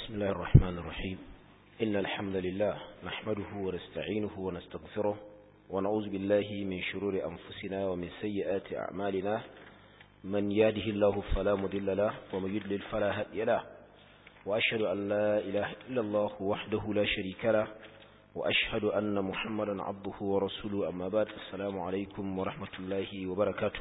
بسم الله الرحمن الرحيم إن الحمد لله نحمده ونستعينه ونستغفره ونعوذ بالله من شرور أنفسنا ومن سيئات أعمالنا من ياده الله فلا مضل له ومن يضلل فلا هادي له وأشهد أن لا إله إلا الله وحده لا شريك له وأشهد أن محمدا عبده ورسوله أما بعد السلام عليكم ورحمة الله وبركاته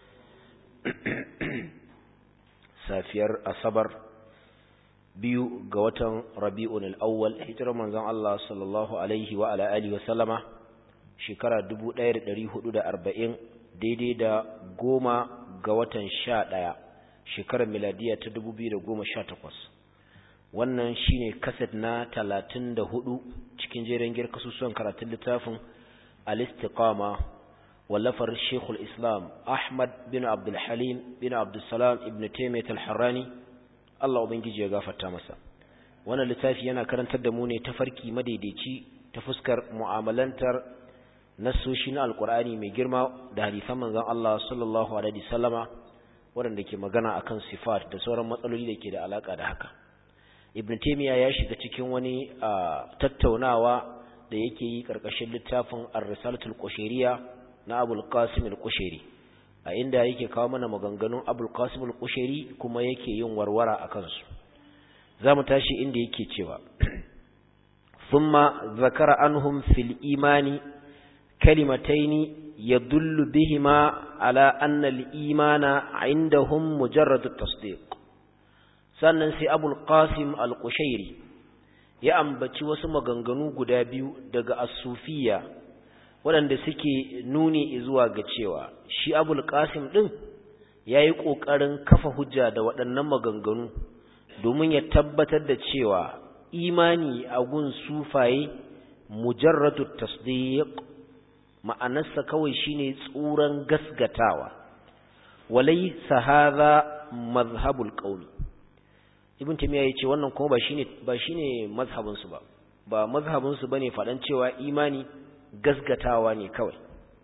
safiyar asabar biyu ga watan rabi'un al'awwal hijirar manzon Allah sallallahu alaihi wa ala alihi wa sallama shekara 1440 daidai da goma ga watan sha ɗaya shekarar miladiya ta 2018 wannan shine kaset na 34 cikin jerin girka susuwan karatun littafin al-istiqama wallafar Sheikhul Islam Ahmad bin Abdul Halim bin Abdul Salam ibn Taymiyyah al-Harrani Allah ubangiji ya gafarta masa wannan littafi yana karantar da mu ne tafarki madaidaici ta fuskar mu'amalantar nassoshi na alkur'ani mai girma da hadisan manzon Allah sallallahu alaihi wasallama waɗanda ke magana akan sifat da sauran matsaloli da ke da alaka da haka Ibn Taymiyyah ya shiga cikin wani tattaunawa da yake yi karkashin littafin Ar-Risalatul Qushayriya na Abul Qasim al-Qushayri a inda yake kawo mana maganganun Abul Qasim al-Qushayri kuma yake yin warwara akan su zamu tashi inda yake cewa thumma zakara anhum fil imani kalimataini yadullu bihima ala anna al-imana indahum mujarrad at-tasdiq sannan sai Abul Qasim al-Qushayri ya ambaci wasu maganganu guda biyu daga as-sufiyya waɗanda suke nuni zuwa ga cewa shi abul qasim ɗin ya yi ƙoƙarin kafa hujja da waɗannan maganganu domin ya tabbatar da cewa imani a gun sufaye mujarratu tasdiq ma'anarsa kawai shine tsuran gasgatawa walai hadha mazhabul qawmi ibn timiya yace wannan kuma ba shine ba shine mazhabin su ba ba mazhabin su bane faɗan cewa imani gasgatawa ne kawai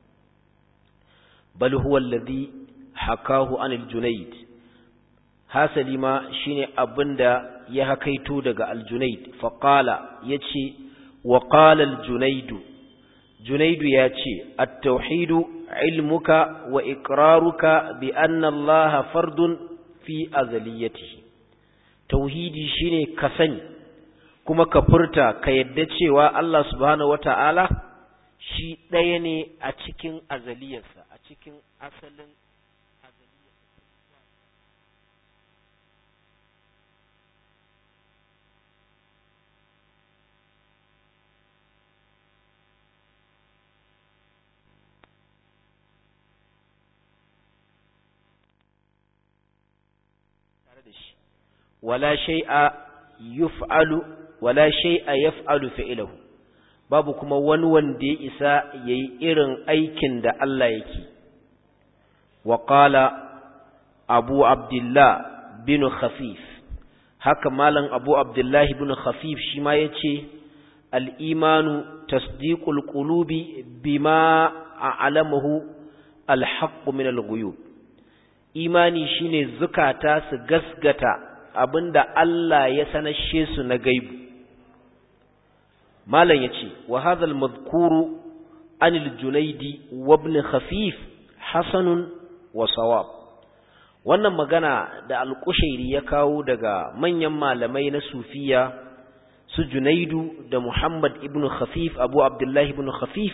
bal huwa alladhi hakahu anil junayd hasali ma shine abinda ya hakaito daga al-junayd fa qala yace wa qala al-junayd junayd yace at-tauhid ilmuka wa iqraruka bi anna allaha fardun fi azaliyatihi tauhidi shine ka sani kuma ka furta ka yadda cewa Allah subhanahu wata'ala shi ɗaya ne a cikin azaliyarsa a cikin asalin wala shay'a yuf'alu wala shay'a yaf'alu fi'luhu babu kuma wani wanda ya isa ya yi irin aikin da Allah yake. Wa ƙala Abu Abdullah bin Khafif, haka Malam Abu Abdullah bin Khafif shi ma ya ce, Al'imanu tasdiƙul ƙulubi bima a alamahu alhaƙu min al Imani shi ne zukata su gasgata abinda Allah ya sanashe su na gaibu. malam yace wa hadha al-madhkuru an al-junaidi wa ibn khafif hasanun wa sawab wannan magana da al-qushairi ya kawo daga manyan malamai na sufiya su junaidu da muhammad ibn khafif abu abdullah ibn khafif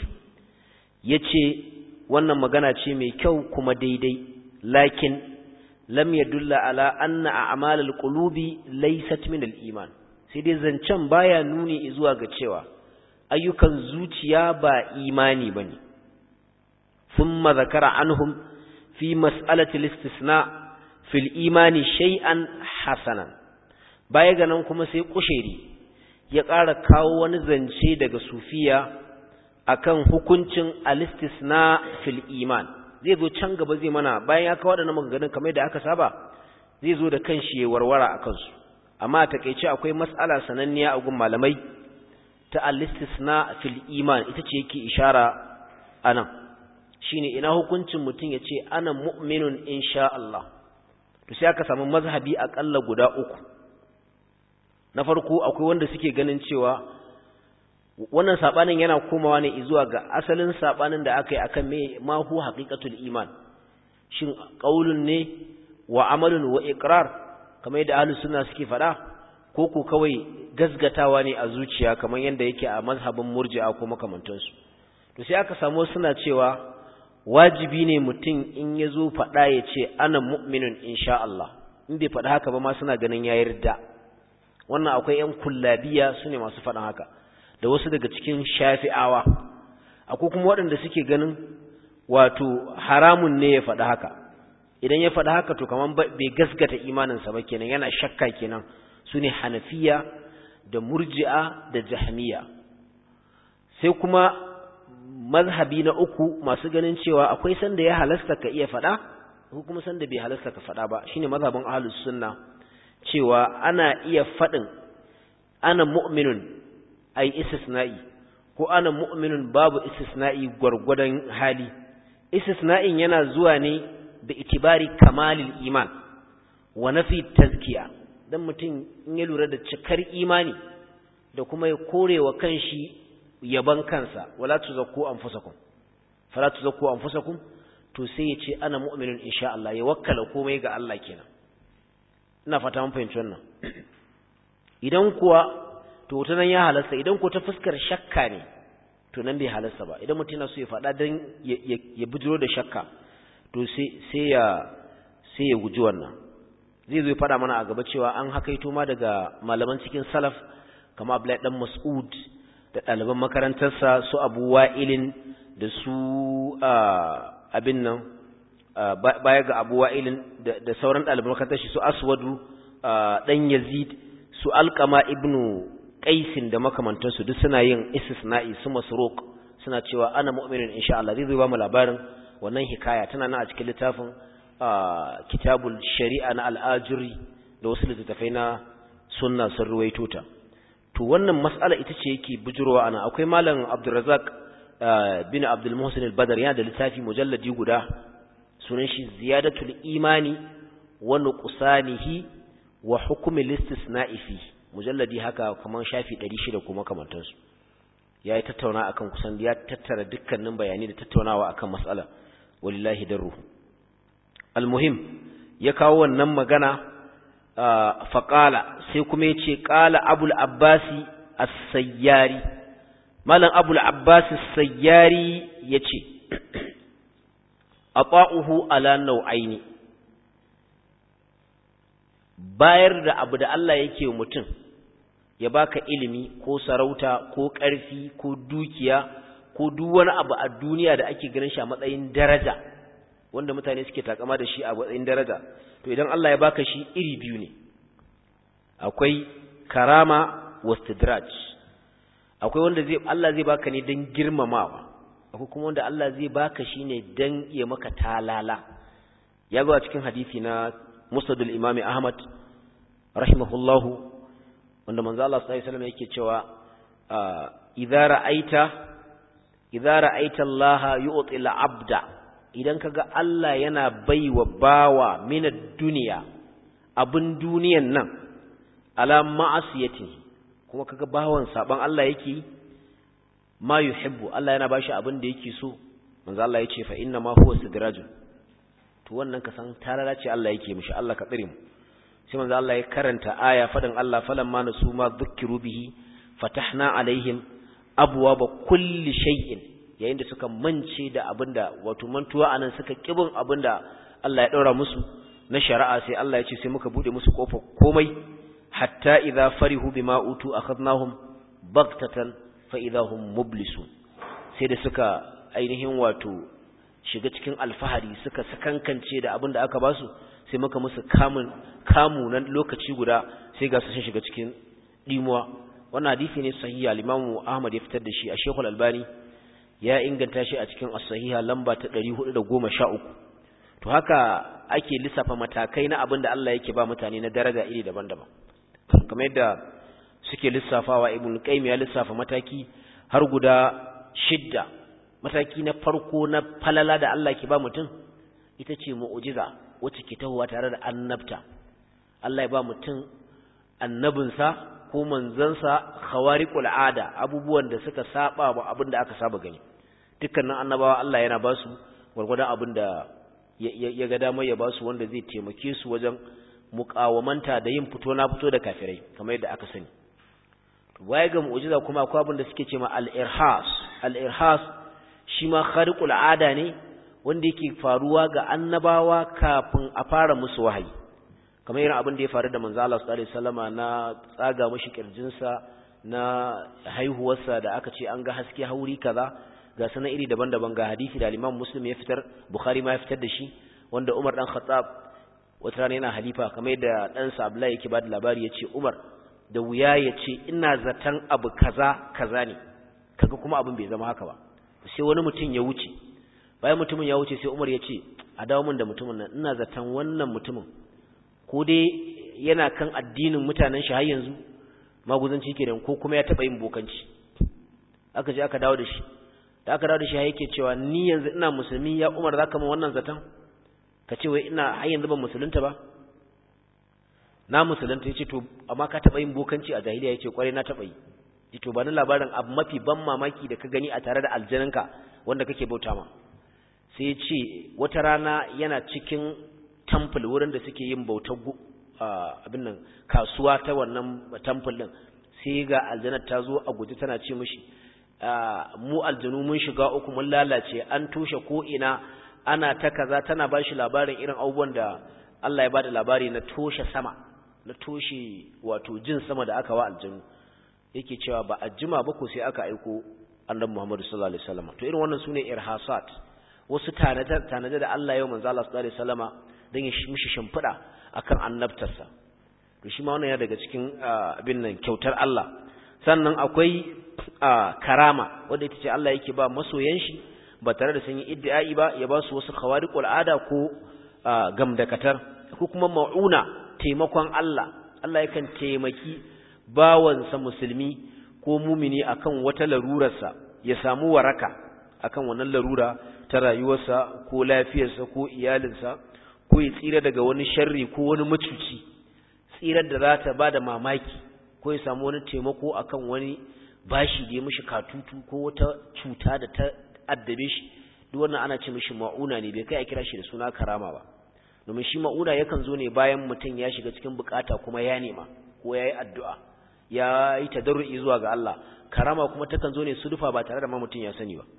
yace wannan magana ce mai kyau kuma daidai lakin lam yadulla ala anna a'mal al-qulubi laysat min al-iman sai dai zancen baya nuni zuwa ga cewa ayyukan zuciya ba imani bane thumma zakara anhum fi mas'alati al-istisna fil imani shay'an hasanan baya ga nan kuma sai kusheri ya ƙara kawo wani zance daga sufiya akan hukuncin al-istisna fil iman zai zo can gaba zai mana bayan ya kawo waɗannan maganganun kamar da aka saba zai zo da kanshi ya warwara akan su amma a takeice akwai mas'ala sananniya a gun malamai ta al-istisna fil iman ita ce yake ishara anan shine ina hukuncin mutum ya ce ana mu'minun insha Allah to sai aka samu mazhabi akalla guda uku na farko akwai wanda suke ganin cewa wannan sabanin yana komawa ne zuwa ga asalin sabanin da aka yi akan me ma hu haqiqatul iman shin qaulun ne wa amalun wa iqrar kamar yadda ahlus sunna suke faɗa ko ko kawai gasgatawa ne a zuciya kamar yadda yake a mazhabin murji'a ko makamantansu to sai aka samu suna cewa wajibi ne mutum in ya zo faɗa ya ce ana mu'minun insha Allah in bai faɗa haka ba ma suna ganin ya yarda wannan akwai ‘yan kullabiya su ne masu faɗin haka da wasu daga cikin shafi'awa akwai kuma waɗanda suke ganin wato haramun ne ya faɗi haka idan ya faɗi haka to kamar bai gasgata imaninsa ba kenan yana shakka kenan su ne hanafiya da murji'a da jahmiya sai kuma mazhabi na uku masu ganin cewa akwai sanda ya halasta ka iya faɗa ko kuma sanda bai halasta ka faɗa ba shine mazhabin ahlus sunna cewa ana iya faɗin ana mu'minun ai istisna'i ko ana mu'minun babu istisna'i gwargwadon hali istisna'in yana zuwa ne da itibari kamalil iman wa nafi tazkiya dan mutum in ya lura da cikar imani da kuma ya korewa kanshi yaban kansa wala tuzakku anfusakum fala tuzakku anfusakum to sai ya ce ana mu'minun insha Allah ya wakkala komai ga Allah kenan ina fata mun fahimci wannan idan kuwa to ta nan ya halasta idan ko ta fuskar shakka ne to nan bai halasta ba idan mutum yana so ya faɗa dan ya bujiro da shakka to sai sai ya sai ya guji wannan zai zo ya faɗa mana a gaba cewa an hakaito ma daga malaman cikin salaf kama Abdullahi dan Mas'ud da ɗaliban makarantarsa su Abu Wa'ilin da su abin nan baya ga Abu Wa'ilin da sauran ɗaliban makarantar shi su Aswadu dan Yazid su Alqama ibnu Qaisin da makamantansu duk suna yin istisna'i su Masruq suna cewa ana mu'minin insha Allah zai zo ba mu labarin wannan hikaya tana nan a cikin littafin kitabul shari'a na al'ajuri da wasu littattafai na sunna sun ruwaito ta to wannan mas'ala ita ce yake bujurowa ana akwai malam Abdulrazak bin Abdul Muhsin al-Badr yana da littafi mujalladi guda sunan shi ziyadatul imani wa nuqsanihi wa hukm al-istisna'i fi mujalladi haka kaman shafi 600 kuma kamantansu yayi tattauna akan kusan ya tattara dukkanin bayani da tattaunawa akan mas'ala walillahi darru almuhim ya kawo wannan magana faƙala sai kuma ya ce ƙala abul abbasi as-sayyari malam abul abbasi as-sayyari ya ce ata'uhu ala nau'aini bayar da abu da Allah yake mutum ya baka ilimi ko sarauta ko ƙarfi ko dukiya ko duk wani abu a duniya da ake ganin shi a matsayin daraja wanda mutane suke takama da shi a matsayin daraja to idan Allah ya baka shi iri biyu ne akwai karama wastidraj akwai wanda zai Allah zai baka ne dan girmamawa akwai kuma wanda Allah zai baka shi ne dan ya maka talala ya ga cikin hadisi na Musnadul Imam Ahmad rahimahullahu wanda manzo Allah sallallahu alaihi wasallam yake cewa idza ra'aita idza ra'aita Allah yu'ti al-'abda idan kaga Allah yana baiwa bawa minad duniya abin duniyan nan ala ma'asiyati kuma kaga bawan saban Allah yake ma yuhibbu Allah yana bashi abin da yake so manzo Allah yace fa inna ma huwa sidrajun to wannan ka san tarara ce Allah yake mishi Allah ka tsire mu sai manzo Allah ya karanta aya fadan Allah falamma nasu ma dhukkiru bihi fatahna alaihim abwaaba kulli shay'in yayin da suka mance da abinda wato mantuwa anan suka kibin abinda Allah ya daura musu na shari'a sai Allah ya ce sai muka bude musu kofar komai hatta idza farihu bima utu akhadnahum baghtatan fa idahum mublisun sai da suka ainihin wato shiga cikin alfahari suka sakankance da abinda aka basu sai muka musu kamun kamu nan lokaci guda sai ga su sun shiga cikin dimuwa wannan hadisi ne sahihi al-Imam Ahmad ya fitar da shi a Sheikh Al-Albani ya inganta shi a cikin as-sahiha lamba ta 413 to haka ake lissafa matakai na abin da Allah yake ba mutane na daraja iri daban-daban kamar yadda suke lissafawa Ibn Qayyim ya lissafa mataki har guda shidda mataki na farko na falala da Allah ke ba mutum ita ce mu'jiza wacce ke tahowa tare da annabta Allah ya ba mutum annabinsa ko manzansa khawariqul ada abubuwan da suka saba wa abin da aka saba gani dukkanin annabawa Allah yana ba su gwargwadon abin da ya ga damar ya ba su wanda zai taimake su wajen mukawamanta da yin fito na fito da kafirai kamar yadda aka sani baya ga mu'jiza kuma akwai abin da suke ce ma al-irhas al-irhas shi ma khariqul ada ne wanda yake faruwa ga annabawa kafin a fara musu wahayi kamar irin abin da ya faru da manzo Allah sallallahu alaihi wasallama na tsaga mishi kirjinsa na haihuwarsa da aka ce an ga haske hauri kaza ga sanan iri daban-daban ga hadisi da Imam Muslim ya fitar Bukhari ma ya fitar da shi wanda Umar dan Khattab wata rana yana halifa kamar yadda ɗansa Abdullahi yake ba da labari ya ce Umar da wuya ya ce ina zaton abu kaza kaza ne kaga kuma abin bai zama haka ba sai wani mutum ya wuce bayan mutumin ya wuce sai Umar ya ce a dawo min da mutumin nan ina zaton wannan mutumin ko dai yana kan addinin mutanen shi har yanzu maguzanci kenan ko kuma ya taba yin bokanci aka je aka dawo da shi da aka dawo da shi yake cewa ni yanzu ina musulmi ya Umar zaka min wannan zaton ka ce wai ina har yanzu ban musulunta ba na musulunta yace to amma ka taba yin bokanci a jahiliya yace kware na taba yi yace to ba ni labarin abu mafi ban mamaki da ka gani a tare da aljananka wanda kake bauta ma sai yace wata rana yana cikin temple wurin da suke yin bautar abin nan kasuwa ta wannan temple din sai ga aljanar ta zo a guje tana ce mishi mu aljanu mun shiga uku mun lalace an tushe ko ina ana ta kaza tana ba shi labarin irin abubuwan da Allah ya bada labari na toshe sama na toshe wato jin sama da aka wa aljanu yake cewa ba a jima ba ko sai aka aiko annabi Muhammad sallallahu alaihi wasallam to irin wannan sune irhasat wasu tanade da Allah ya yi manzo Allah sallallahu alaihi wasallama dan ya mishi shimfida akan annabtarsa to shi ma wannan ya daga cikin abin nan kyautar Allah sannan akwai karama wanda ita ce Allah yake ba masoyan shi ba tare da sun yi iddi'ai ba ya ba su wasu khawariqul ada ko gamdakatar ko kuma mauna taimakon Allah Allah yakan taimaki bawansa musulmi ko mumini akan wata larurarsa ya samu waraka akan wannan larura ta rayuwarsa ko lafiyarsa ko iyalinsa ko ya tsira daga wani sharri ko wani macuci tsirar da za ta ba da mamaki ko ya samu wani taimako akan wani bashi da ya mishi katutu ko wata cuta da ta addabe shi duk wannan ana ce mishi ma'una ne bai kai a kira shi da suna karama ba domin shi ma'una yakan zo ne bayan mutum ya shiga cikin bukata kuma ya nema ko ya yi addu'a ya yi tadarru'i zuwa ga Allah karama kuma takan zo ne sudufa ba tare da ma mutum ya sani ba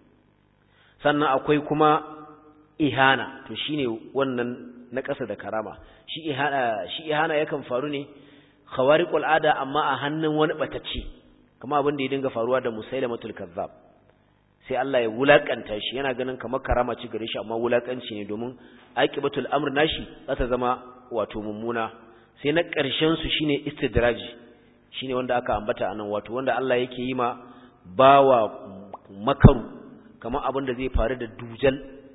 sannan akwai kuma ihana to shine wannan na ƙasa da karama shi ihana shi ihana yakan faru ne khawariqul ada amma a hannun wani batacce kuma abin da ya dinga faruwa da musailamatul kazzab sai Allah ya wulakanta shi yana ganin kamar karama ci gare shi amma wulakanci ne domin aqibatul amr nashi za ta zama wato mummuna sai na ƙarshen su shine istidraji shine wanda aka ambata anan wato wanda Allah yake yi ma bawa makaru kamar abin da zai faru da dujal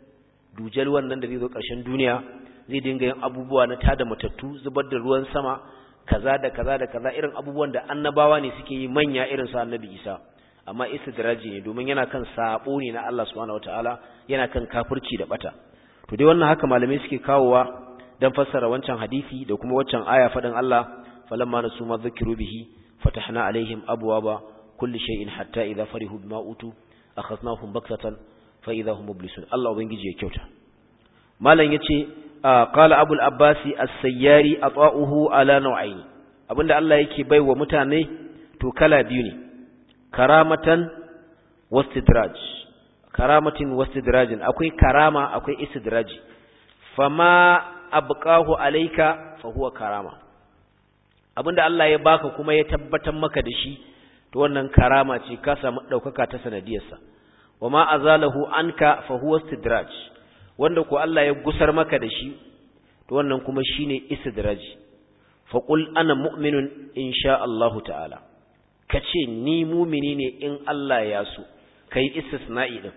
dujal wannan da zai zo ƙarshen duniya zai dinga yin abubuwa na tada matattu zubar da ruwan sama kaza da kaza da kaza irin abubuwan da annabawa ne suke yi manya irin su annabi Isa amma istidraji ne domin yana kan sabo ne na Allah subhanahu wataala yana kan kafirci da bata to dai wannan haka malamai suke kawowa dan fassara wancan hadisi da kuma waccan aya fadin Allah falamma nasu ma dhukiru bihi fatahna alaihim abwaba kulli shay'in hatta idha farihu bima utu akhadnahum baktatan fa idha hum mublisun Allah ubangiji ya kyauta malam yace qala abul abbasi as-sayyari ata'uhu ala naw'ain abinda Allah yake baiwa mutane to kala biyu ne karamatan wastidraj karamatin wastidrajin akwai karama akwai istidraji fama abqahu alayka fa huwa karama abinda Allah ya baka kuma ya tabbatar maka da shi to wannan karama ce ka samu daukaka ta sanadiyarsa wama azalahu anka fa huwa istidraj wanda ko Allah ya gusar maka da shi to wannan kuma shine istidraji fa qul ana mu'minun insha Allah ta'ala kace ni mu'mini ne in Allah ya so kai istisna'i din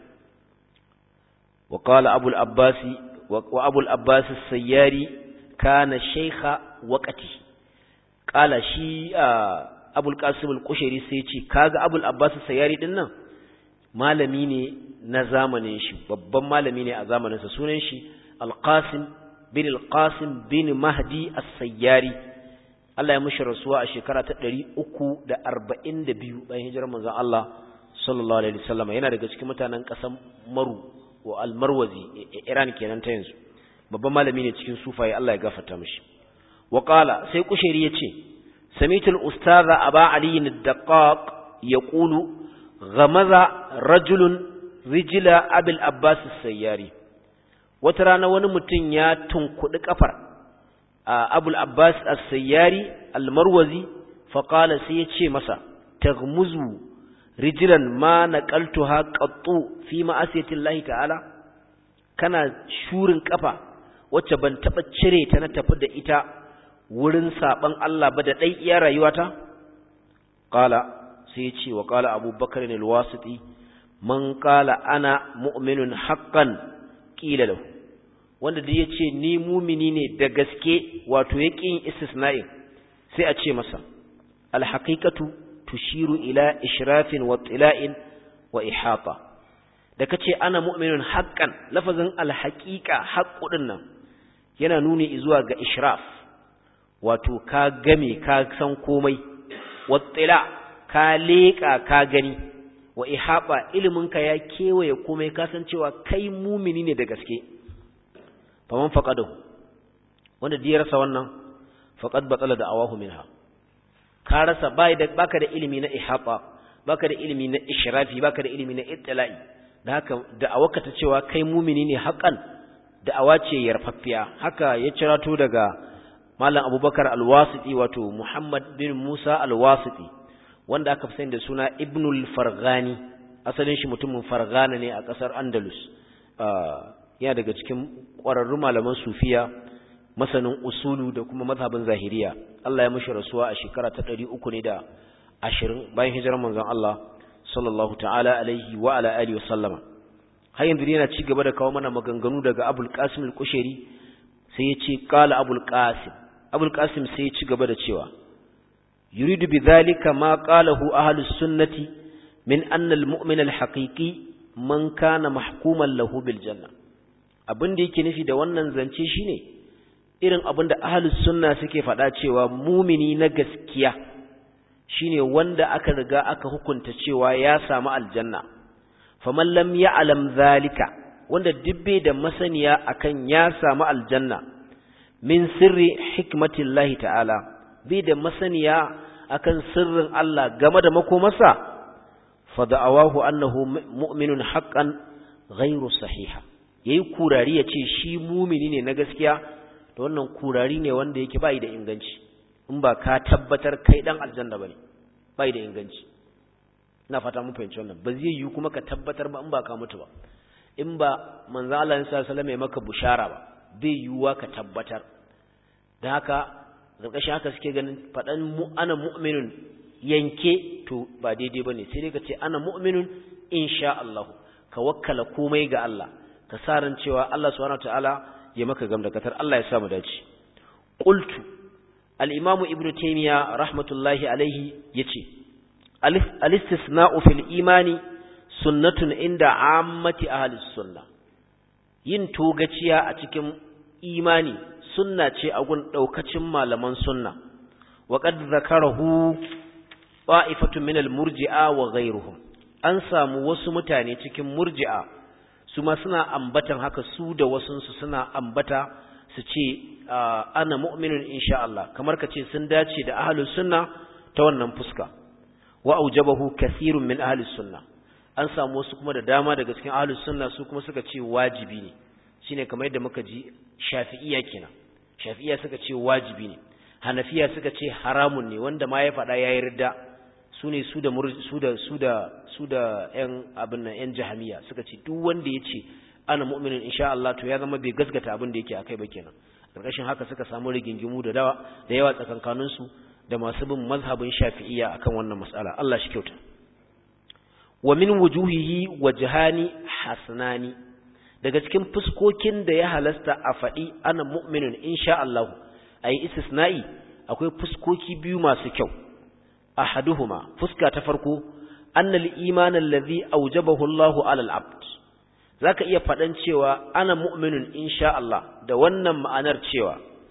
wa qala abul abbasi wa abul abbas as-sayyari kana shaykha waqti qala shi abul qasim al-qushayri sai ce kaga abul abbas as-sayyari din nan malami ne na zamanin shi babban malami ne a zamaninsa sunan shi alqasim bin alqasim bin mahdi as-sayyari Allah ya mushi rasuwa a shekara ta 342 bayan hijirar manzon Allah sallallahu alaihi wasallam yana daga cikin mutanen ƙasar Maru wa al-Marwazi Iran kenan ta yanzu babban malami ne cikin sufaye Allah ya gafarta mishi wa qala sai kushairi yace samitu al-ustadha aba ali ad-daqqaq yaqulu ghamaza rajulun rijla abil abbas as-sayyari wata rana wani mutum ya tunkudi kafar abul abbas as-sayyari al-marwazi fa qala sai yace masa taghmuzu rijlan ma naqaltuha qattu fi ma'asiyati Allah ta'ala kana shurin kafa wacce ban taba cire ta na tafi da ita wurin saban Allah ba da dai iya rayuwata qala sai ya ce wa qala abubakar al-wasiti man qala ana mu'minun haqqan qila lahu wanda da yace ni mumini ne da gaske wato yaqin istisna'i sai a ce masa al-haqiqatu tushiru ila ishrafin wa tila'in wa ihata da kace ana mu'minun haqqan lafazin alhaqiqa haqqudin nan yana nuni zuwa ga ishraf wato ka game ka san komai wa tila ka leka ka gani wa ihaba iliminka ya kewaye komai ka san cewa kai mumini ne da gaske faman faqadahu wanda da ya rasa wannan faqad batala da awahu minha ka rasa baka da ilimi na ihaba baka da ilimi na ishrafi baka da ilimi na ittila'i da haka da'awarka ta cewa kai mumini ne haƙan da'awa ce yarfaffiya haka ya cirato daga malam abubakar alwasiti wato muhammad bin musa alwasiti wanda aka fi sani da suna ibnul farghani asalin shi mutumin farghana ne a ƙasar andalus yana daga cikin ƙwararrun malaman sufiya masanin usulu da kuma mazhabin zahiriya Allah ya mushi rasuwa a shekara ta ɗari uku ne da ashirin bayan hijirar manzon Allah sallallahu ta'ala alaihi wa ala alihi wa sallama har yanzu yana ci gaba da kawo mana maganganu daga Abul Qasim al-Kushairi sai ya ce qala Abul Qasim Abul Qasim sai ya ci gaba da cewa yuridu bidhalika ma qalahu ahlus sunnati min anna al-mu'min al-haqiqi man kana mahkuman lahu bil janna abin da yake nufi da wannan zance shine irin abin da ahlus sunna suke faɗa cewa mumini na gaskiya shine wanda aka riga aka hukunta cewa ya samu aljanna faman lam ya'lam zalika wanda dubbe da masaniya akan ya samu aljanna min sirri hikmatillahi ta'ala bai da masaniya akan sirrin Allah game da makomarsa fa da'awahu annahu mu'minun haqqan ghairu sahiha yayi kurari yace shi mumini ne na gaskiya to wannan kurari ne wanda yake bai da inganci in ba ka tabbatar kai dan aljanna bane bai da inganci ina fata mun fahimci wannan ba zai yi kuma ka tabbatar ba in ba ka mutu ba in ba manzo Allah sallallahu alaihi wasallam ya maka bushara ba bai yiwuwa ka tabbatar dan haka zarkashin haka suke ganin fadan mu ana mu'minun yanke to ba daidai bane sai dai ka ce ana mu'minun insha Allah ka wakkala komai ga Allah ka sa ran cewa Allah subhanahu wataala ya maka gamdakatar Allah ya sa mu dace qultu al-imamu ibnu taymiya rahmatullahi alaihi yace al-istisna'u fil imani sunnatun inda ammati ahli sunna yin togaciya a cikin imani sunna ce a gun daukacin malaman sunna wa qad zakarahu qa'ifatun min al-murji'a wa ghayruhum an samu wasu mutane cikin murji'a su ma suna ambatan haka su da wasunsu suna ambata su ce ana mu'minun insha Allah kamar ka ce sun dace da ahlus sunna ta wannan fuska wa aujabahu kathirun min ahlus sunna an samu wasu kuma da dama daga cikin ahlus sunna su kuma suka ce wajibi ne shine kamar yadda muka ji shafi'iyya kenan shafi'iyya suka ce wajibi ne hanafiya suka ce haramun ne wanda ma ya faɗa ya yarda su ne su da su da su da su da ƴan abin nan ƴan jahamiya suka ce duk wanda ya ce ana mu'minin insha Allah to ya zama bai gaskata abin da yake akai ba kenan karkashin haka suka samu rigingimu da dawa da yawa tsakankanin su da masu bin mazhabin shafi'iyya akan wannan mas'ala Allah shi kyauta wa min wujuhihi wajhani hasanani daga cikin fuskokin da ya halasta a faɗi ana mu'minun insha Allah ayi istisna'i akwai fuskoki biyu masu kyau ahaduhuma fuska ta farko annal iman allazi awjabahu Allahu alal abd zaka iya fadan cewa ana mu'minun insha Allah da wannan ma'anar cewa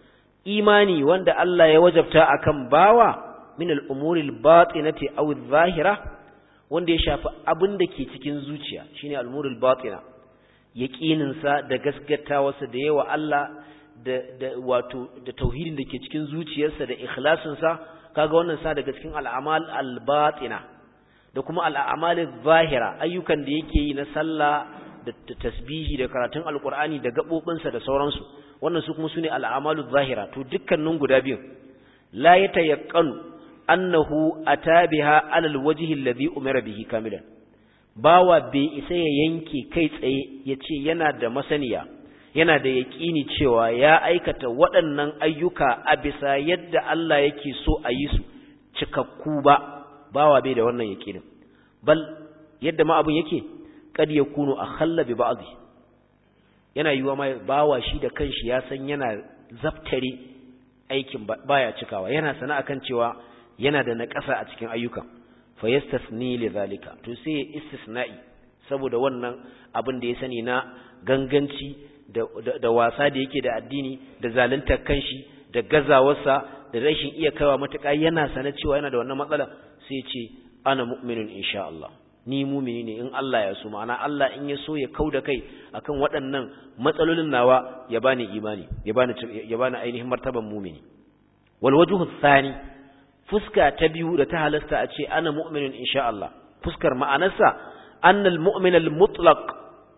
imani wanda Allah ya wajabta akan bawa min al-umuri al-batinati aw adh-dhahira wanda ya shafi abin da ke cikin zuciya shine al-umuri al-batina yaqinin sa da gaskatawarsa da yawa Allah da da wato da tauhidin da ke cikin zuciyarsa da ikhlasin sa kaga wannan sa daga cikin al-amal al-batina da kuma al-amal adh-dhahira ayyukan da yake yi na sallah da tasbihi da karatun alqur'ani da gabobinsa da sauransu wannan su kuma sune al-amalu adh-dhahira to dukkanin guda biyu la yatayaqqanu annahu atabiha ala alwajhi alladhi umira bihi kamilan bawa bai isa ya yanke kai tsaye yace yana da masaniya yana da yaqini cewa ya aikata waɗannan ayyuka a bisa yadda Allah yake so a yi su cikakku ba bawa bai da wannan yaqinin bal yadda ma abun yake kad yakunu akhalla bi ba'dhi yana yiwa ma bawa shi da kanshi ya san yana zaftare aikin baya cikawa yana sana akan cewa yana da naƙasa a cikin ayyuka fa yastasni li zalika to sai istisna'i saboda wannan abin da ya sani na ganganci da, da, wasa da yake da addini da zaluntar kanshi da gazawarsa da rashin iya kaiwa matuƙa yana sana cewa yana da wannan matsala sai ce ana mu'minun insha Allah ni mumini ne in Allah ya so ma'ana Allah in ya so ya kauda kai akan waɗannan matsalolin nawa ya bani imani ya bani ya bani ainihin martaban mumini wal wajhu thani fuska ta biyu da ta halasta a ce ana mu'minin insha Allah fuskar ma'anarsa annal mu'min al mutlaq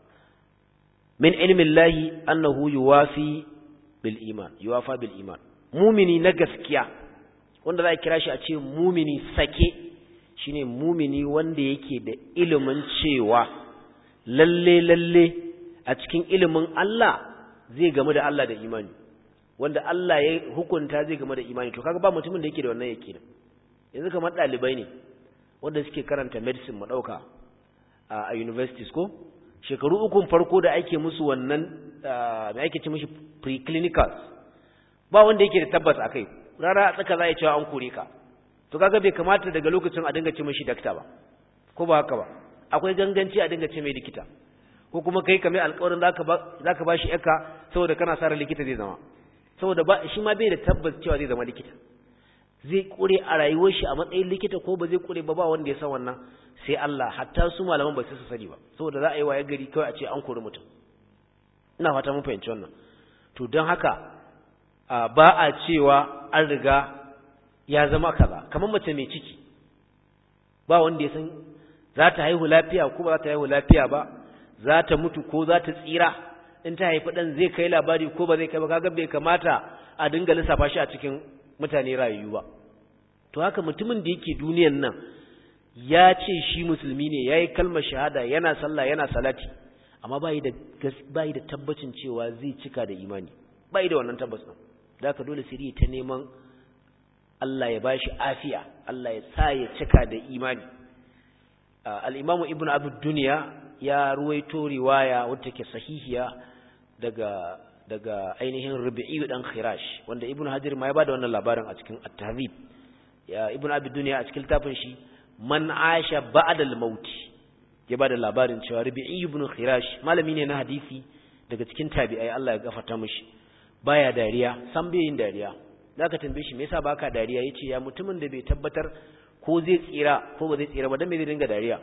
min ilmi Allah annahu yuwafi bil iman yuwafa bil iman mumini na gaskiya wanda za a kira shi a ce mumini sake shine mumini wanda yake da ilimin cewa lalle lalle a cikin ilimin Allah zai gamu da Allah da imani wanda Allah ya hukunta zai game da imani to kaga ba mutumin da yake da wannan yake yanzu kamar dalibai ne wanda suke karanta medicine mu dauka a universities ko shekaru ukun farko da ake musu wannan me ake ce mishi preclinicals ba wanda yake da tabbas akai rara a tsaka za a cewa an kore ka to kaga bai kamata daga lokacin a dinga ce mishi dakta ba ko ba haka ba akwai ganganci a dinga ce mai likita ko kuma kai kamar alƙawarin zaka ba zaka bashi yaka saboda kana sa likita zai zama saboda ba shi ma bai da tabbas cewa zai zama likita zai kure a rayuwar shi a matsayin likita ko ba zai kure ba ba wanda ya san wannan sai Allah hatta su malaman ba su sani ba saboda za a yi waye gari kawai a ce an kori mutum ina fata mun fahimci wannan to don haka ba a cewa an riga ya zama kaza kamar mace mai ciki ba wanda ya san za ta haihu lafiya ko ba za ta haihu lafiya ba za ta mutu ko za ta tsira in ta haifi ɗan zai kai labari ko ba zai kai ba kaga bai kamata a dinga lissafa shi a cikin mutane rayu ba to haka mutumin da yake duniyan nan ya ce shi musulmi ne ya yi kalmar shahada yana sallah yana salati amma bai da bai da tabbacin cewa zai cika da imani bai da wannan tabbas din da haka dole sai ta neman Allah ya bashi afiya Allah ya sa ya cika da imani al-imamu ibnu abu dunya ya ruwaito riwaya wadda ke sahihiya daga daga ainihin Rubi'i dan Khirash wanda Ibn Hajar ma ya bada wannan labarin a cikin At-Tahzib ya Ibn Abi Dunya a cikin littafin shi Man Aisha Ba'da al-Maut ya bada labarin cewa Rubi'i ibn Khirash malami ne na hadisi daga cikin tabi'ai Allah ya gafarta mishi baya dariya san bai yin dariya zaka tambaye shi me yasa baka dariya yace ya mutumin da bai tabbatar ko zai tsira ko ba zai tsira ba dan me zai dinga dariya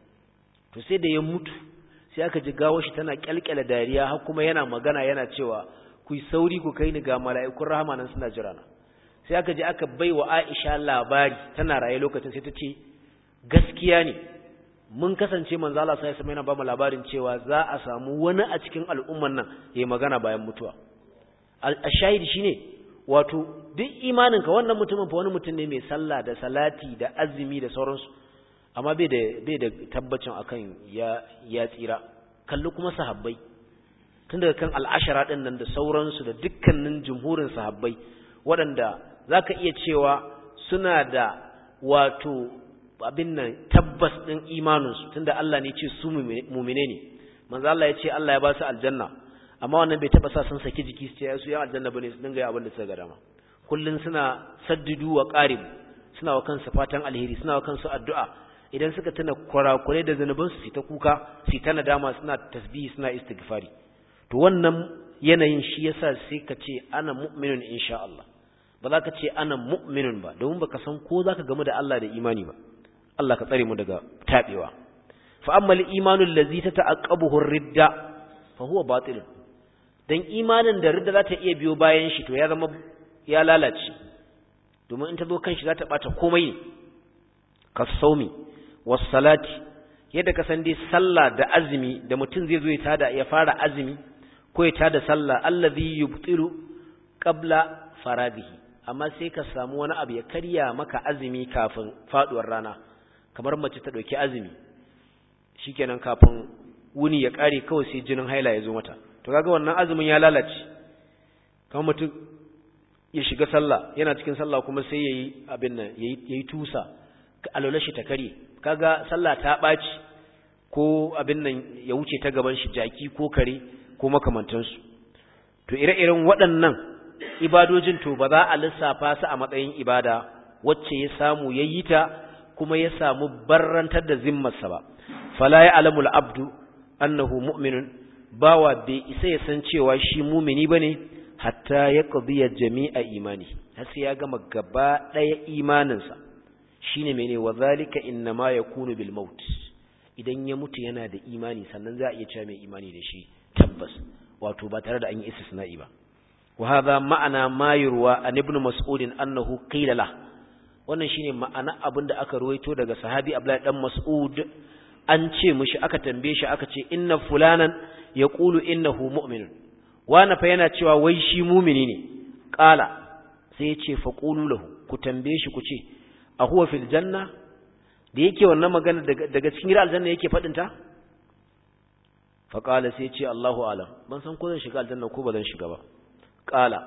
to sai da ya mutu sai aka ji gawo shi tana kyalkyala dariya har kuma yana magana yana cewa ku yi sauri ku kai ni ga mala'ikun rahama nan suna jira na sai aka ji aka bai wa Aisha labari tana raye lokacin sai ta ce gaskiya ne mun kasance manzo Allah sai yana ba mu labarin cewa za a samu wani a cikin al'umman nan yayi magana bayan mutuwa al-shahid shine wato duk imaninka wannan mutumin fa wani mutum ne mai sallah da salati da azumi da sauransu amma bai da bai da tabbacin akan ya ya tsira kalli kuma sahabbai tun daga kan al'ashara din nan da sauransu da dukkanin jumhurin sahabbai waɗanda zaka iya cewa suna da wato abin nan tabbas din imaninsu tunda Allah ne ya ce su mu'mine ne manzo Allah ya ce Allah ya ba su aljanna amma wannan bai taba sa sun saki jiki su ce su yan aljanna bane su dinga abin da suka ga dama kullun suna saddidu wa qarib suna wa kansu fatan alheri suna wa kansu addu'a idan suka tuna kurakurai da zanuban su ta kuka su ta nadama suna tasbihi suna istighfari to wannan yanayin shi yasa sai ka ce ana mu'minun insha Allah ba za ka ce ana mu'minun ba domin baka san ko zaka gamu da Allah da imani ba Allah ka tsare mu daga tabewa fa amma al-imanu allazi tata'aqqabuhu ar-ridda fa huwa batil dan imanin da ridda za ta iya biyo bayan shi to ya zama ya lalace domin in ta zo kan shi za ta bata komai ne kasaumi was salati yadda ka san dai sallah da azumi da mutum zai zo ya tada ya fara azumi ko ya tada sallah allazi yubtilu qabla faradihi amma sai ka samu wani abu ya karya maka azumi kafin faduwar rana kamar mace ta dauki azumi shikenan kafin wuni ya kare kawai sai jinin haila ya zo mata to kaga wannan azumin ya lalace kamar mutum ya shiga sallah yana cikin sallah kuma sai yayi abin nan yayi yayi tusa alwala shi ta kare kaga sallah ta baci ko abin nan ya wuce ta gaban shi jaki ko kare ko makamantansu to ire-iren waɗannan ibadojin to ba za a lissafa su a matsayin ibada wacce ya samu yayi ta kuma ya samu barrantar da zimmarsa ba fala ya alamul abdu annahu mu'minun bawa bai isa ya san cewa shi mumini bane hatta ya qadiya jami'a imani har sai ya gama gaba daya imaninsa shine mene wa zalika innama yakunu bil maut idan ya mutu yana da imani sannan za a iya cewa mai imani da shi tabbas wato ba tare da an yi istisna'i ba wa hadha ma'ana ma yurwa an ibn mas'ud annahu qila la wannan shine ma'ana abinda aka ruwaito daga sahabi Abdullahi dan Mas'ud an ce mishi aka tambaye shi aka ce inna fulanan yaqulu innahu mu'minun wani fa yana cewa wai shi mumini ne qala sai ya ce faqulu lahu ku tambaye shi ku ce a huwa fil janna da yake wannan magana daga cikin gidan aljanna yake fadin ta fa qala sai ya ce Allahu alam ban san ko zan shiga aljanna ko ba zan shiga ba qala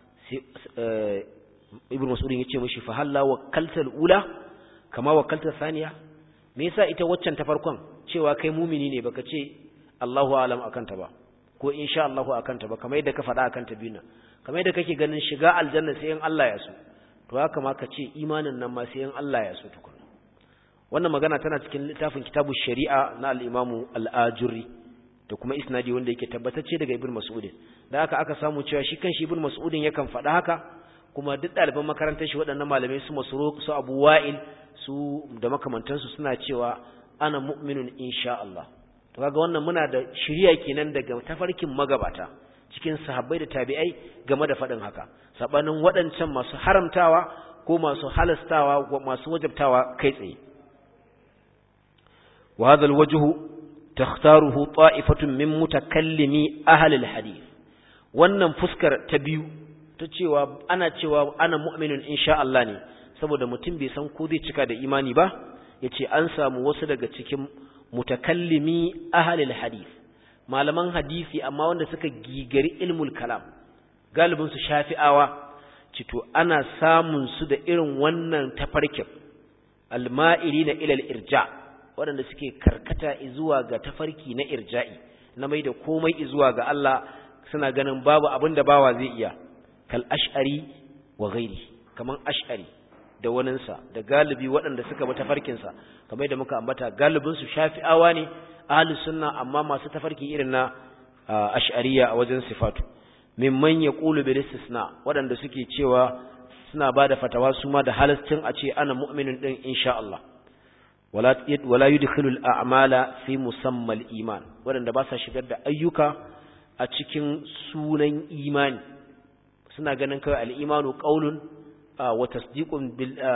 sai ibnu mas'ud yace mishi fa halla wakkalta ula kama wakkalta thaniya me yasa ita waccan ta farkon cewa kai mumini ne baka ce Allahu alam akan ta ba ko insha Allahu akan ta ba kamar yadda ka faɗa akan ta biyu kamar yadda kake ganin shiga aljanna sai in Allah ya so to haka ma ka ce imanin nan ma sai in Allah ya so tukuna wannan magana tana cikin littafin kitabu shari'a na al-imamu al-ajuri da kuma isnadi wanda yake tabbatacce daga ibn mas'ud da haka aka samu cewa shi kanshi ibn mas'ud yakan faɗa haka kuma duk ɗaliban makarantar shi waɗannan malamai su masruq su abu wa'il su da makamantansu suna cewa ana mu'minun insha Allah to kaga wannan muna da shiriya kenan daga tafarkin magabata cikin sahabbai da tabi'ai game da faɗin haka sabanin waɗancan masu haramtawa ko masu halastawa ko masu wajabtawa kai tsaye wa hadha alwajhu takhtaruhu ta'ifatun min mutakallimi ahli alhadith wannan fuskar ta biyu ta cewa ana cewa ana mu'minun insha Allah ne saboda mutum bai san ko zai cika da imani ba yace an samu wasu daga cikin mutakallimi ahlul hadith malaman hadisi amma wanda suka gigari ilmul kalam galibin su shafi'awa cito ana samun su da irin wannan tafarkin alma'ilina ila al-irja waɗanda suke karkata zuwa ga tafarki na irja'i na mai da komai zuwa ga Allah suna ganin babu abin da bawa zai iya kal ash'ari wa ghairi kaman ash'ari da waninsa da galibi waɗanda suka bi tafarkinsa kamar da muka ambata galibinsu shafi'awa ne ahlus sunna amma masu tafarki irin na ash'ariya a wajen sifatu mimman yaqulu bil istisna waɗanda suke cewa suna bada fatawa su ma da halascin a ce ana mu'minun din insha Allah wala wala yudkhilu al a'mala fi musamma al iman waɗanda ba sa shigar da ayyuka a cikin sunan imani suna ganin kawai al imanu qaulun wa tasdiqun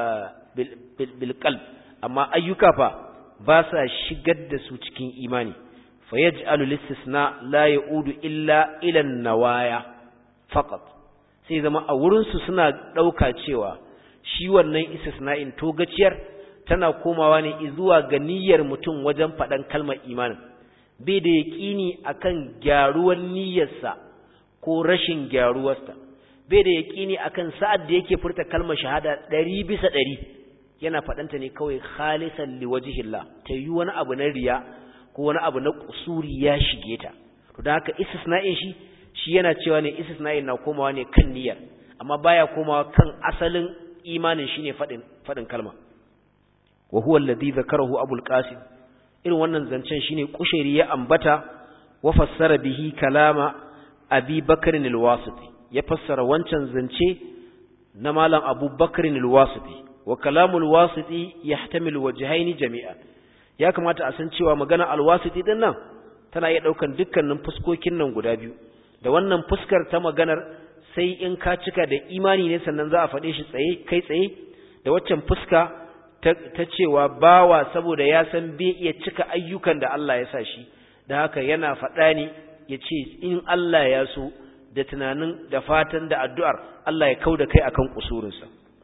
bil qalb amma ayyuka fa ba sa shigar da su cikin imani fa yaj'alu listisna la yaudu illa ila nawaya faqat sai zama a wurin su suna dauka cewa shi wannan istisna'in to gaciyar tana komawa ne zuwa ga niyyar mutum wajen faɗan kalmar imanin bai da yaƙini akan gyaruwar niyyarsa ko rashin gyaruwarsa bai da yaƙini akan sa'ad da yake furta kalmar shahada ɗari bisa ɗari yana faɗanta ne kawai khalisan liwajihillah ta yi wani abu na riya ko wani abu na kusuri ya shige ta to da haka istisna'in shi shi yana cewa ne istisna'in na komawa ne kan niyyar amma baya komawa kan asalin imanin shine faɗin faɗin kalma wa huwa alladhi zakarahu abul qasim irin wannan zancen shine kushairi ya ambata wa fassara bihi kalama abi bakrin al-wasiti ya fassara wancan zance na malam abu bakrin al-wasiti wa kalamul wasiti yahtamil wajhayn jami'a ya kamata a san cewa magana al-wasiti din nan tana iya daukan dukkanin fuskokin nan guda biyu da wannan fuskar ta maganar sai in ka cika da imani ne sannan za a faɗe shi tsaye kai tsaye da waccan fuska ta, ta cewa bawa saboda ya san bai iya cika ayyukan da Allah ya sa shi da haka yana faɗa ne ya ce in Allah ya so da tunanin da fatan da addu'ar Allah ya kau da kai akan kusurinsa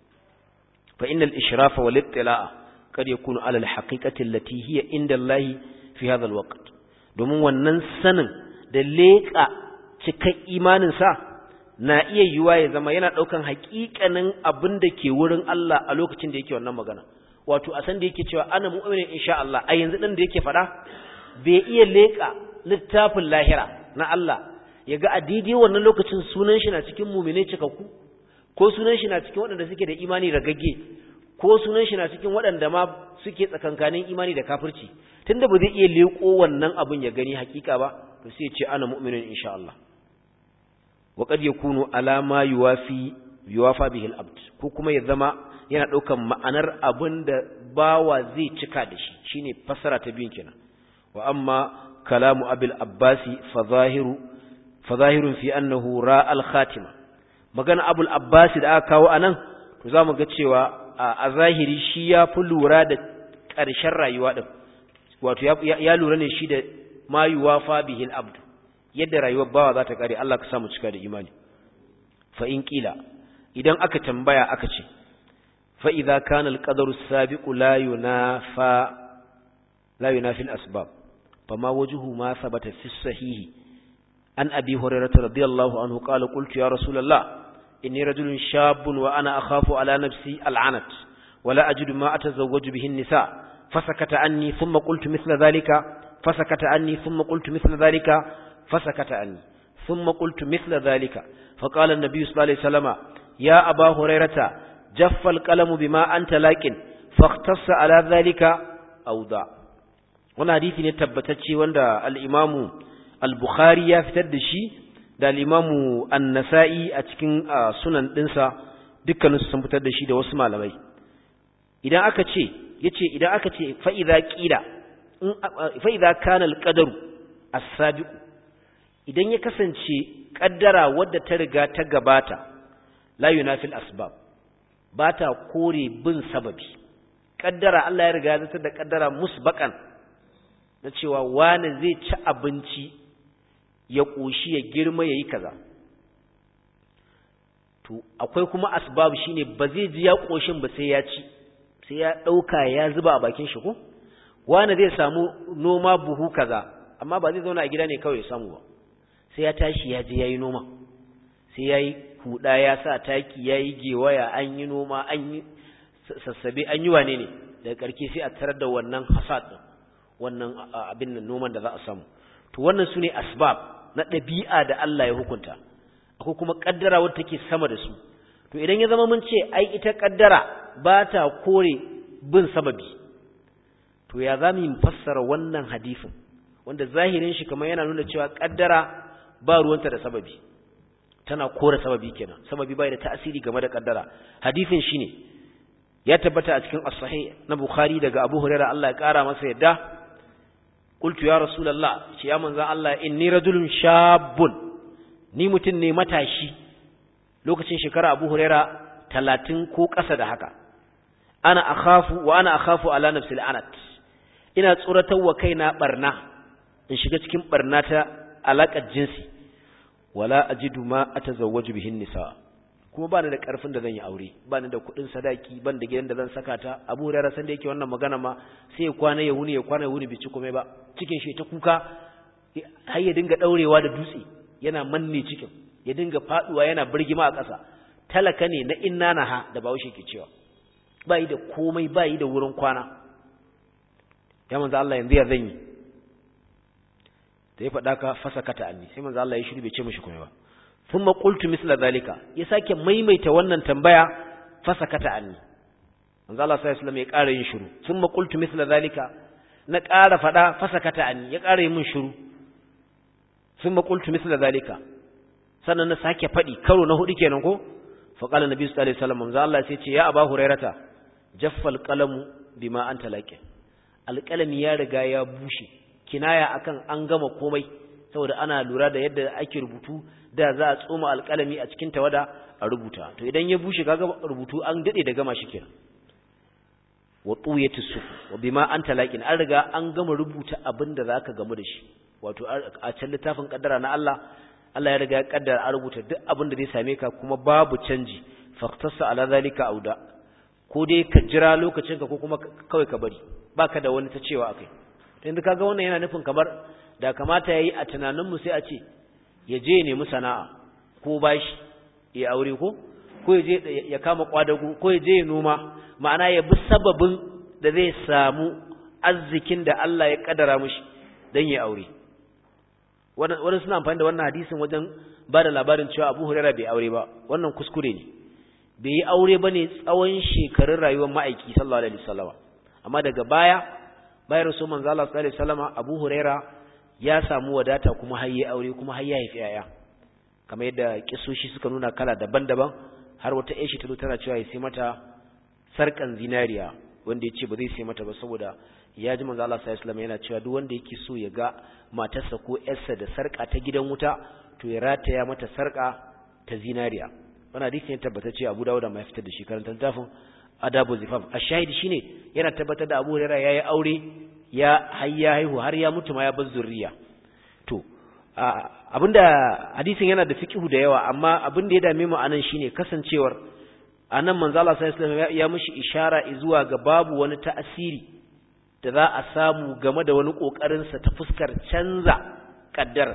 fa innal ishrafa wal ittila'a kad yakunu ala al haqiqati allati hiya inda Allah fi hadha al waqt domin wannan sanin da leƙa cikan imanin sa na iya yiwa ya zama yana daukan haƙiƙanin abin da ke wurin Allah a lokacin da yake wannan magana wato a san da yake cewa ana mu'minin insha Allah a yanzu din da yake faɗa bai iya leƙa littafin lahira na Allah ya ga a daidai wannan lokacin sunan shi na cikin mumine cikakku ko sunan shi na cikin waɗanda suke da imani ragagge ko sunan shi na cikin waɗanda ma suke tsakankanin imani da kafirci tunda ba zai iya leƙo wannan abin ya gani hakika ba to sai ya ce ana mu'minin insha Allah wa qad yakunu ala ma yuwafi yuwafa bihi al-abd ko kuma ya zama yana ɗaukan ma'anar abin da bawa zai cika da shi shine fassara ta biyun kenan wa amma kalamu abil abbasi fa zahiru fazahirun fi annahu ra'al khatima magana abul abbasi da aka kawo anan to zamu ga cewa a zahiri shi ya fi lura da ƙarshen rayuwa din wato ya lura ne shi da ma yuwafa bihi al-abd yadda rayuwar bawa za ta kare Allah ka samu cika da imani fa in qila idan aka tambaya aka ce fa idza kana al-qadaru as-sabiqu la yunafa la yunafi al-asbab fama wajhu ma thabata fi sahihi عن أبي هريرة رضي الله عنه قال قلت يا رسول الله إني رجل شاب وأنا أخاف على نفسي العنت ولا أجد ما أتزوج به النساء فسكت عني ثم قلت مثل ذلك فسكت عني ثم قلت مثل ذلك فسكت عني ثم قلت مثل ذلك فقال النبي صلى الله عليه وسلم يا أبا هريرة جف القلم بما أنت لكن فاختص على ذلك أوضع وانا حديثي نتبتتشي وانا الإمام al-Bukhari ya fitar da shi da al-Imamu An-Nasa'i a cikin sunan dinsa dukkanin sun fitar da shi da wasu malamai idan aka ce yace idan aka ce fa idza qila fa idza kana al-qadaru as-sabiq idan ya kasance kaddara wadda ta riga ta gabata la yunafil asbab bata kore bin sababi kaddara Allah ya riga ya zata da kaddara musbakan na cewa wani zai ci abinci ya ƙoshi ya girma ya yi kaza to akwai kuma asbab shine ba zai ji ya ƙoshin ba sai ya ci sai ya ɗauka ya zuba a bakin shi ko wani zai samu noma buhu kaza amma ba zai zauna a gida ne kawai ya samu ba sai ya tashi ya je ya yi noma sai ya yi huɗa ya sa taki ya yi gewaya an yi noma an yi sassabe an yi wane ne daga ƙarke sai a tarar da wannan hasad ɗin wannan abin nan noman da za a samu to wannan sune asbab na ɗabi'a da Allah ya hukunta akwai kuma kaddara wadda take sama da su to idan ya zama mun ce ai ita kaddara ba ta kore bin sababi to ya za mu fassara wannan hadisin wanda zahirin shi kamar yana nuna cewa kaddara ba ruwanta da sababi tana kore sababi kenan sababi bai da ta'asiri game da kaddara hadisin shine ya tabbata a cikin as-sahih na bukhari daga abu hurairah Allah ya kara masa yadda قلت يا رسول الله يا منزل الله إني رجل شاب ni mutum ne matashi lokacin shekara Abu Huraira talatin ko ƙasa da haka ana akhafu wa ana akhafu ala nafsi al'anat ina tsoratar wa kaina barna in shiga cikin barna ta alaƙar jinsi wala ajidu ma atazawwaju bihin nisa kuma bani da karfin da zan yi aure bani da kuɗin sadaki ban da gidan da zan saka ta Abu Hurairah san da yake wannan magana ma sai ya kwana ya wuni ya kwana ya wuni bici komai ba cikin shi ta kuka har ya dinga daurewa da dutse yana manne cikin ya dinga faduwa yana birgima a ƙasa talaka ne na inna naha da Bahaushe ke cewa bai da komai bai da wurin kwana ya manzo Allah yanzu ya zan yi da ya faɗa ka fasakata anni sai manzo Allah ya shiru bai ce mishi komai ba thumma qultu misla zalika ya sake maimaita wannan tambaya fasakata anni manzo Allah sallallahu alaihi wasallam ya ƙara yin shiru thumma qultu misla zalika na ƙara faɗa fasakata anni ya ƙara yin min shiru thumma qultu misla zalika sannan na sake faɗi karo na hudu kenan ko fa qala nabi sallallahu alaihi wasallam manzo Allah sai ce ya aba hurairata jaffal qalamu bima anta laqin alqalami ya riga ya bushe kinaya akan an gama komai saboda ana lura da yadda ake rubutu da za a tsoma alqalami a cikin tawada a rubuta to idan ya bushe kaga rubutu an dade da gama shi kenan wa tuyatu su wa bima anta laqin an riga an gama rubuta abin da zaka gamu da shi wato a can littafin kaddara na Allah Allah ya riga ya kaddara a rubuta duk abin da zai same ka kuma babu canji faqtasa ala zalika auda ko dai ka jira lokacin ka ko kuma kawai ka bari baka da wani ta cewa akai to yanzu kaga wannan yana nufin kamar da kamata yayi a tunanin mu sai a ce ya je nemi sana'a ko bashi ya aure ko ko ya je ya kama kwadago ko ya je ya noma ma'ana ya bi sababin da zai samu arzikin da Allah ya kaddara mishi dan ya aure wannan suna amfani da wannan hadisin wajen ba da labarin cewa Abu Hurairah bai aure ba wannan kuskure ne bai yi aure bane tsawon shekarun rayuwar ma'aiki sallallahu alaihi wasallam amma daga baya bayan rasul manzo Allah sallallahu alaihi wasallam Abu Hurairah ya samu wadata kuma har yi aure kuma har ya haifi yaya kamar yadda kisoshi suka nuna kala daban-daban har wata aishi ta zo tana cewa ya sai mata sarkan zinariya wanda ya ce ba zai sai mata ba saboda ya ji manzo Allah sallallahu alaihi wasallam yana cewa duk wanda yake so ya ga matarsa ko yarsa da sarka ta gidan wuta to ya rataya mata sarka ta zinariya wannan hadisi ne tabbatacce Abu Dawud ma ya fitar da shi karanta tafin Adabu Zifaf ashahidi shine yana tabbatar da Abu Hurairah yayi aure ya hayya haihu har ya mutu ma ya bar zurriya to abinda hadisin yana da fiqhu da yawa amma abin da ya dame mu anan shine kasancewar anan manzo Allah sallallahu alaihi wasallam ya mishi ishara zuwa ga babu wani ta'asiri da za a samu game da wani kokarin sa ta fuskar canza kaddar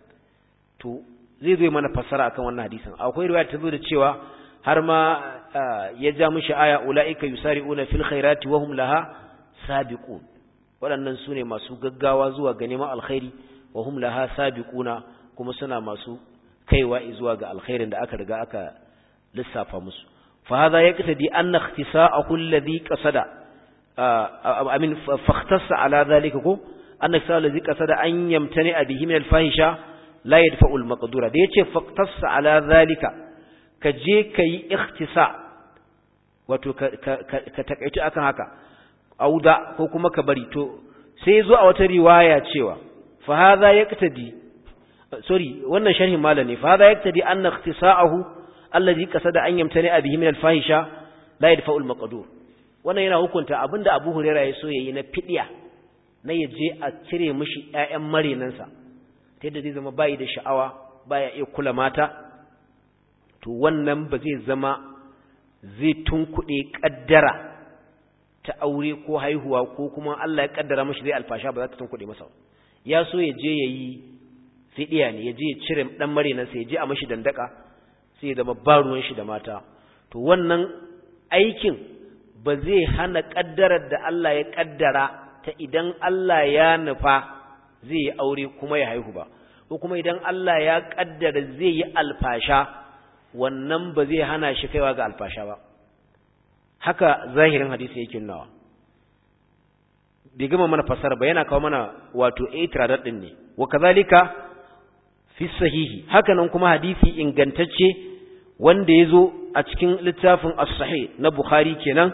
to zai zo mana fassara akan wannan hadisin akwai riwaya ta zo da cewa har ma ya ja mishi aya ulaika yusari'una fil khairati wa hum laha sabiqun waɗannan sune masu gaggawa zuwa ga neman alkhairi wa hum laha sabiquna kuma suna masu kaiwa zuwa ga alkhairin da aka riga aka lissafa musu fa hadha yaqtadi anna ikhtisa'ahu alladhi qasada amin fakhtassa ala dhalika ko anna ikhtisa'ahu alladhi qasada an yamtani bihi min alfahisha la yadfa'u almaqdura da yace fakhtassa ala dhalika ka je kai ikhtisa wato ka ka takaitu akan haka auda ko kuma ka bari to sai zo a wata riwaya cewa fa hadha yaqtadi sorry wannan sharhin malami fa hadha yaqtadi anna ikhtisa'ahu alladhi qasada an yamtani bihi min al-fahisha la yadfa'u al-maqdur wannan yana hukunta abinda Abu Hurairah ya so yayi na fidiya na yaje a cire mishi ƴaƴan marenansa ta yadda zai zama bai da sha'awa baya iya kula mata to wannan ba zai zama zai tunkuɗe kaddara ta aure ko haihuwa ko kuma Allah ya kaddara mishi zai alfasha ba za ta tunkuɗe masa ya so ya je yayi fidiya ne ya je ya cire dan marenansa ya je a mishi dandaka sai zama ba ruwan shi da mata to wannan aikin ba zai hana kaddarar da Allah ya kaddara ta idan Allah ya nufa zai yi aure kuma ya haihu ba ko kuma idan Allah ya kaddara zai yi alfasha wannan ba zai hana shi kaiwa ga alfasha ba haka zahirin hadisi yake nawa bai gama mana fasara ba yana kawo mana wato itiradar din ne wa kazalika fi sahihi hakanan kuma hadisi ingantacce wanda ya zo a cikin littafin as-sahih na Bukhari kenan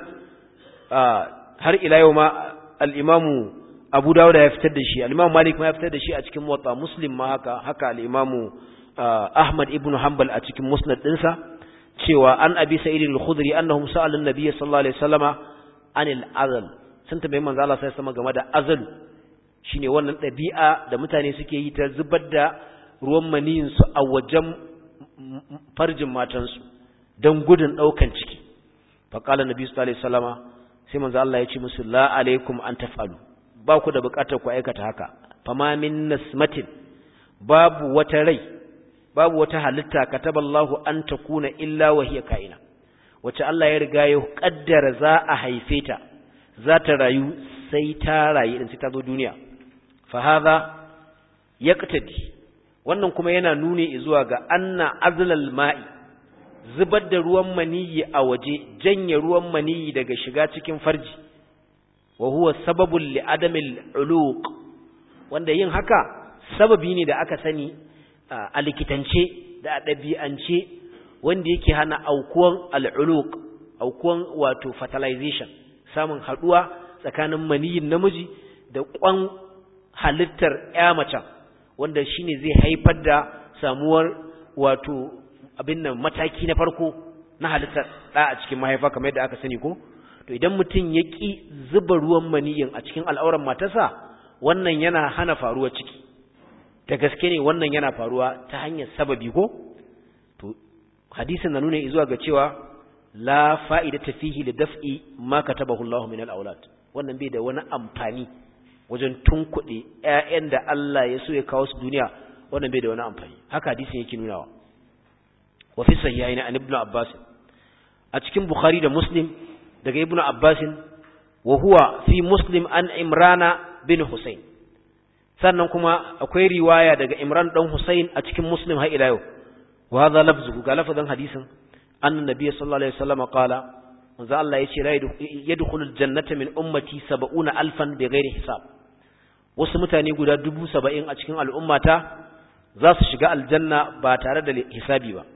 har ila yau ma al-Imamu Abu Dawud ya fitar da shi al-Imamu Malik ma ya fitar da shi a cikin Muwatta Muslim ma haka haka al-Imamu Ahmad ibn Hanbal a cikin Musnad dinsa cewa an Abi Sa'id al-Khudri annahum sa'alu an-nabiy sallallahu alaihi wasallama anil azal sun tambayi manzo Allah sai sama game da azal shine wannan dabi'a da mutane suke yi ta zubar da ruwan maniyinsu a wajen farjin matansu don gudun ɗaukan ciki faƙalar nabi su alaihi salama sai manzo Allah ya ce musu la alaikum an taf'alu ba ku da buƙatar ku aikata haka fama min nasmatin babu wata rai babu wata halitta kataballahu an takuna illa wa hiya kaina wacce Allah ya riga ya kaddara za a haife ta za ta rayu sai ta rayu din sai ta zo duniya fa hadha yaqtadi wannan kuma yana nuni zuwa ga anna azlal ma'i zubar da ruwan maniyi a waje janye ruwan maniyi daga shiga cikin farji wa huwa sababul li adamil uluq wanda yin haka sababi ne da aka sani a likitance da ɗabi'ance wanda yake hana aukuwan al'uluq aukuwan wato fertilization samun haɗuwa tsakanin maniyin namiji da ƙwan halittar ya macen wanda shine zai haifar da samuwar wato abin nan mataki na farko na halittar ɗa a cikin mahaifa kamar yadda aka sani ko to idan mutum ya ƙi zuba ruwan maniyin a cikin al'auran matarsa wannan yana hana faruwar ciki da gaske ne wannan yana faruwa ta hanyar sababi ko to hadisin na nuna zuwa ga cewa la fa'idata fihi li daf'i ma katabahu Allahu min al-aulad wannan bai da wani amfani wajen tunkuɗe ƴaƴan da Allah ya so ya kawo su duniya wannan bai da wani amfani haka hadisin yake nunawa wa fi sahihaini an ibnu abbas a cikin bukhari da muslim daga ibnu abbas wa huwa fi muslim an imrana bin husayn sannan kuma akwai riwaya daga imran dan husayn a cikin muslim har ila yau wa hadha lafzuhu ga lafazin hadisin anna nabiy sallallahu alaihi wasallam qala manzo Allah yace la yadkhulul jannata min ummati 70 alfan bighairi hisab wasu mutane guda dubu saba'in a cikin al'ummata za su shiga aljanna ba tare da hisabi ba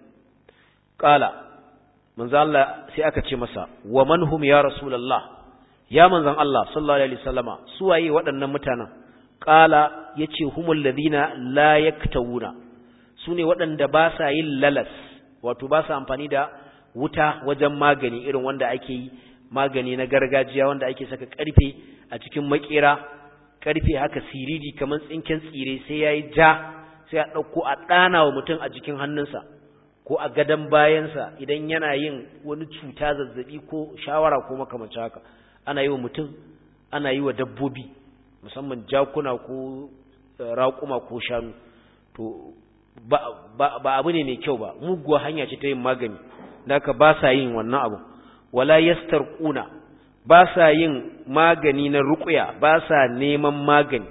qala manzo Allah sai aka ce masa wa man hum ya rasulullah ya manzon Allah sallallahu alaihi wasallama su waye waɗannan mutanen qala yace humul ladina la yaktawuna sune waɗanda ba sa yin lalas wato ba sa amfani da wuta wajen magani irin wanda ake yi magani na gargajiya wanda ake saka karfe a cikin makera karfe haka siriri kamar tsinken tsire sai yayi ja sai a dauko a dana wa mutum a jikin hannunsa ko a gadan bayansa idan yana yin wani cuta zazzabi ko shawara ko makamancin haka ana yi wa mutum ana yi wa dabbobi musamman jakuna ko raƙuma ko shanu to ba, ba, ba abu ne mai kyau ba muguwa hanya ce ta yin magani da ka ba sa yin wannan abu wala yastarquna ba sa yin magani na ruqya ba sa neman magani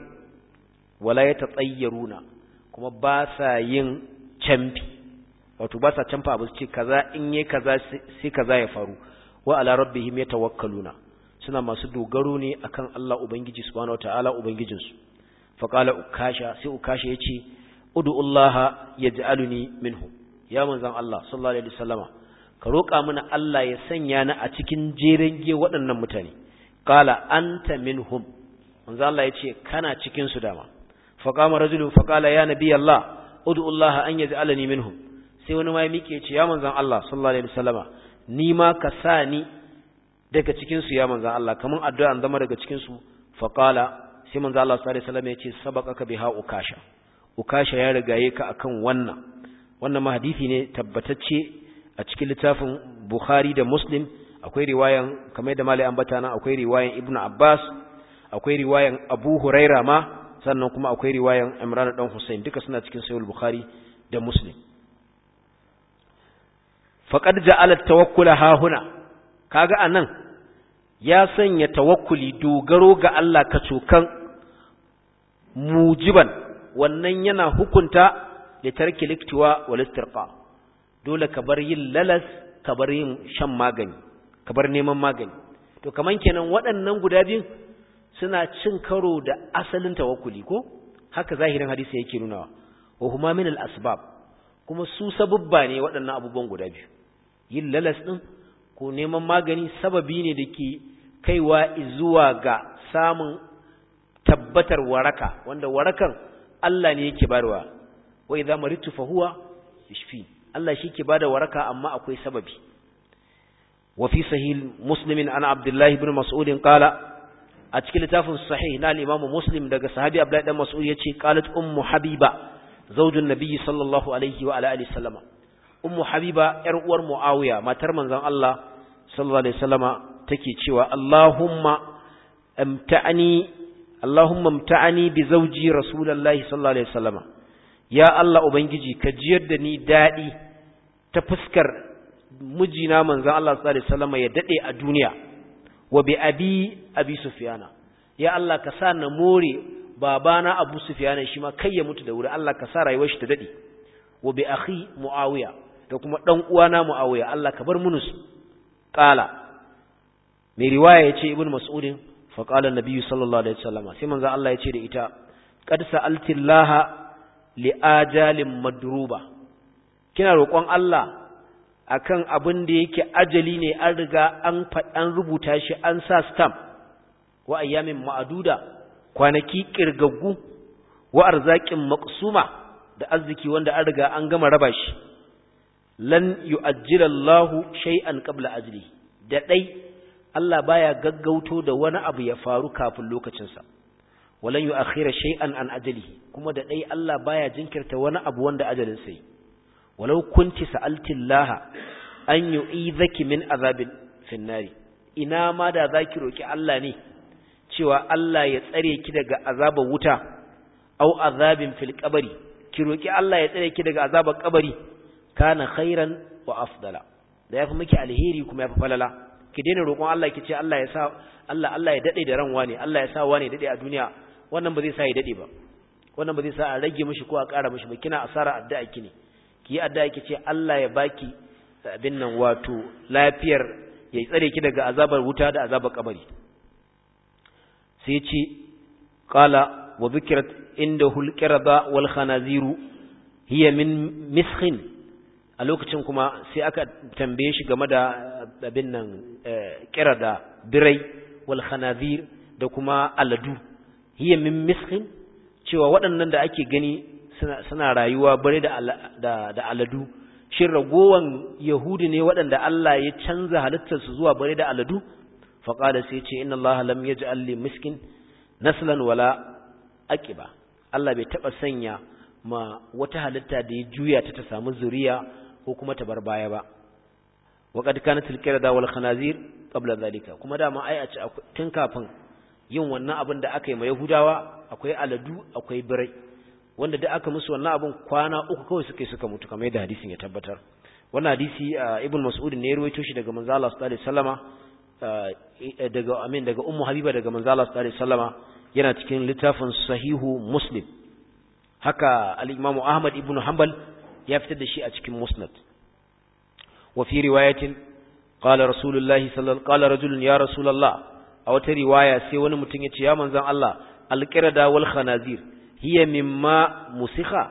wala yatatayyaruna kuma ba sa yin camfi wato ba sa camfa abu ce kaza in yi kaza sai kaza ya faru wa ala rabbihim yatawakkaluna suna masu dogaro ne akan Allah ubangiji subhanahu wataala ubangijinsu faqala ukasha sai ukasha yace ud'ullaha yaj'aluni minhum ya manzon Allah sallallahu alaihi wasallama ka roƙa mana Allah ya sanya ni a cikin jerenge waɗannan mutane qala anta minhum manzon Allah yace kana cikin su dama faqama rajulun faqala ya nabi Allah ud'ullaha an yaj'alani minhum sai wani ma ya mike yace ya manzon Allah sallallahu alaihi wasallama ni ma ka sa ni daga cikin su ya manzon Allah kaman addu'a an zama daga cikin su faqala sai manzon Allah sallallahu alaihi wasallam yace sabaqaka biha ukasha ukasha ya rigaye ka akan wannan wannan ma hadisi ne tabbatacce a cikin littafin Bukhari da Muslim akwai riwayan kamar da malai ambata nan akwai riwayan Ibn Abbas akwai riwayan Abu Huraira ma sannan kuma akwai riwayan Imran dan Hussein duka suna cikin Sahih Bukhari da Muslim faqad ja'ala at-tawakkula ha huna kaga anan ya sanya tawakkuli dogaro ga Allah kacokan mujiban wannan yana hukunta da tarki liktiwa wal istirqa dole ka bar yin lalas ka bar yin shan magani ka bar neman magani to kaman kenan waɗannan guda biyun suna cin karo da asalin tawakkuli ko haka zahirin hadisi yake nunawa wa huma min al asbab kuma su sababba ne waɗannan abubuwan guda biyu yin lalas din ko neman magani sababi ne da ke kaiwa zuwa ga samun tabbatar waraka wanda warakan Allah ne yake barwa wa idza maritu fa huwa yashfi Allah shi ke bada waraka amma akwai sababi wa fi sahih muslim an abdullah ibn mas'ud qala a cikin littafin sahih na al-imam muslim daga sahabi abdullah ibn mas'ud yace qalat ummu habiba zawjun nabiy sallallahu alaihi wa ala alihi sallama ummu habiba yar uwar muawiya matar manzon Allah sallallahu alaihi wasallama take cewa allahumma amta'ani Allahumma mta'ani bi zawji Rasulullahi sallallahu alaihi wasallama ya Allah ubangiji ka jiyar da ni dadi ta fuskar mijina manzon Allah sallallahu alaihi wasallama ya dade a duniya wa bi abi abi sufyana ya Allah ka sa na more babana abu sufyana shi ma kai ya mutu da wuri Allah ka sa rayuwar shi ta dade wa bi akhi muawiya da kuma dan uwana muawiya Allah ka bar munus qala mai riwaya yace ibnu mas'udin فقال النبي صلى الله عليه وسلم sai manzo Allah ya ce da ita qad sa'alti Allah li ajalin madruba kina roƙon Allah akan abin da yake ajali ne an riga an an rubuta shi an sa stamp wa ayyamin ma'aduda kwanaki kirgaggu wa arzakin maqsuma da arziki wanda an riga an gama raba shi lan yu'ajjila Allahu shay'an qabla ajli da dai Allah baya gaggauto da wani abu ya faru kafin lokacin sa walan yu'akhkhira shay'an an ajlihi kuma da dai Allah baya jinkirta wani abu wanda ajalin sai walau kunti sa'alti Allah an yu'idhaki min azabin finnari ina ma da zaki roki Allah ne cewa Allah ya tsare ki daga azabar wuta au azabin fil qabri ki roki Allah ya tsare ki daga azabar kabari kana khairan wa afdala da yafi miki alheri kuma yafi falala ki daina roƙon Allah ki ce Allah ya sa Allah Allah ya dade da ran wani Allah ya sa wani dade a duniya wannan ba zai sa ya dade ba wannan ba zai sa a rage mishi ko a ƙara mishi ba kina asara addu'a ki ne ki yi addu'a ki ce Allah ya baki abin nan wato lafiyar ya tsare ki daga azabar wuta da azabar kabari sai ce qala wa dhikrat indahu al-qirada wal khanaziru hiya min miskhin a lokacin kuma sai aka tambaye shi game da abin nan qirada birai wal khanazir da kuma aladu hiya min miskhin cewa waɗannan da ake gani suna rayuwa bare da da aladu shin ragowan yahudi ne waɗanda Allah ya canza halittarsu zuwa bare da aladu faqala sai ce inna Allah lam yaj'al li miskin naslan wala aqiba Allah bai taba sanya ma wata halitta da ya juya ta ta samu zuriya ko kuma ta bar baya ba wa qad kanat al-qirada wal khanazir qabla zalika kuma dama ai a ci tun kafin yin wannan abin da aka yi ma yahudawa akwai aladu akwai birai wanda da aka musu wannan abin kwana uku kawai suka yi suka mutu kamar yadda hadisin ya tabbatar wannan hadisi ibn mas'ud ne ya rawaito shi daga manzo Allah sallallahu alaihi wasallama daga amin daga ummu habiba daga manzo Allah sallallahu alaihi wasallama yana cikin littafin sahihu muslim haka al-imamu ahmad ibn hanbal ya fitar da shi a cikin musnad wa fi riwayatin qala rasulullahi sallallahu qala rajulun ya rasulullah a wata riwaya sai wani mutum ya ce ya manzon Allah al-qirada wal khanazir hiya mimma musikha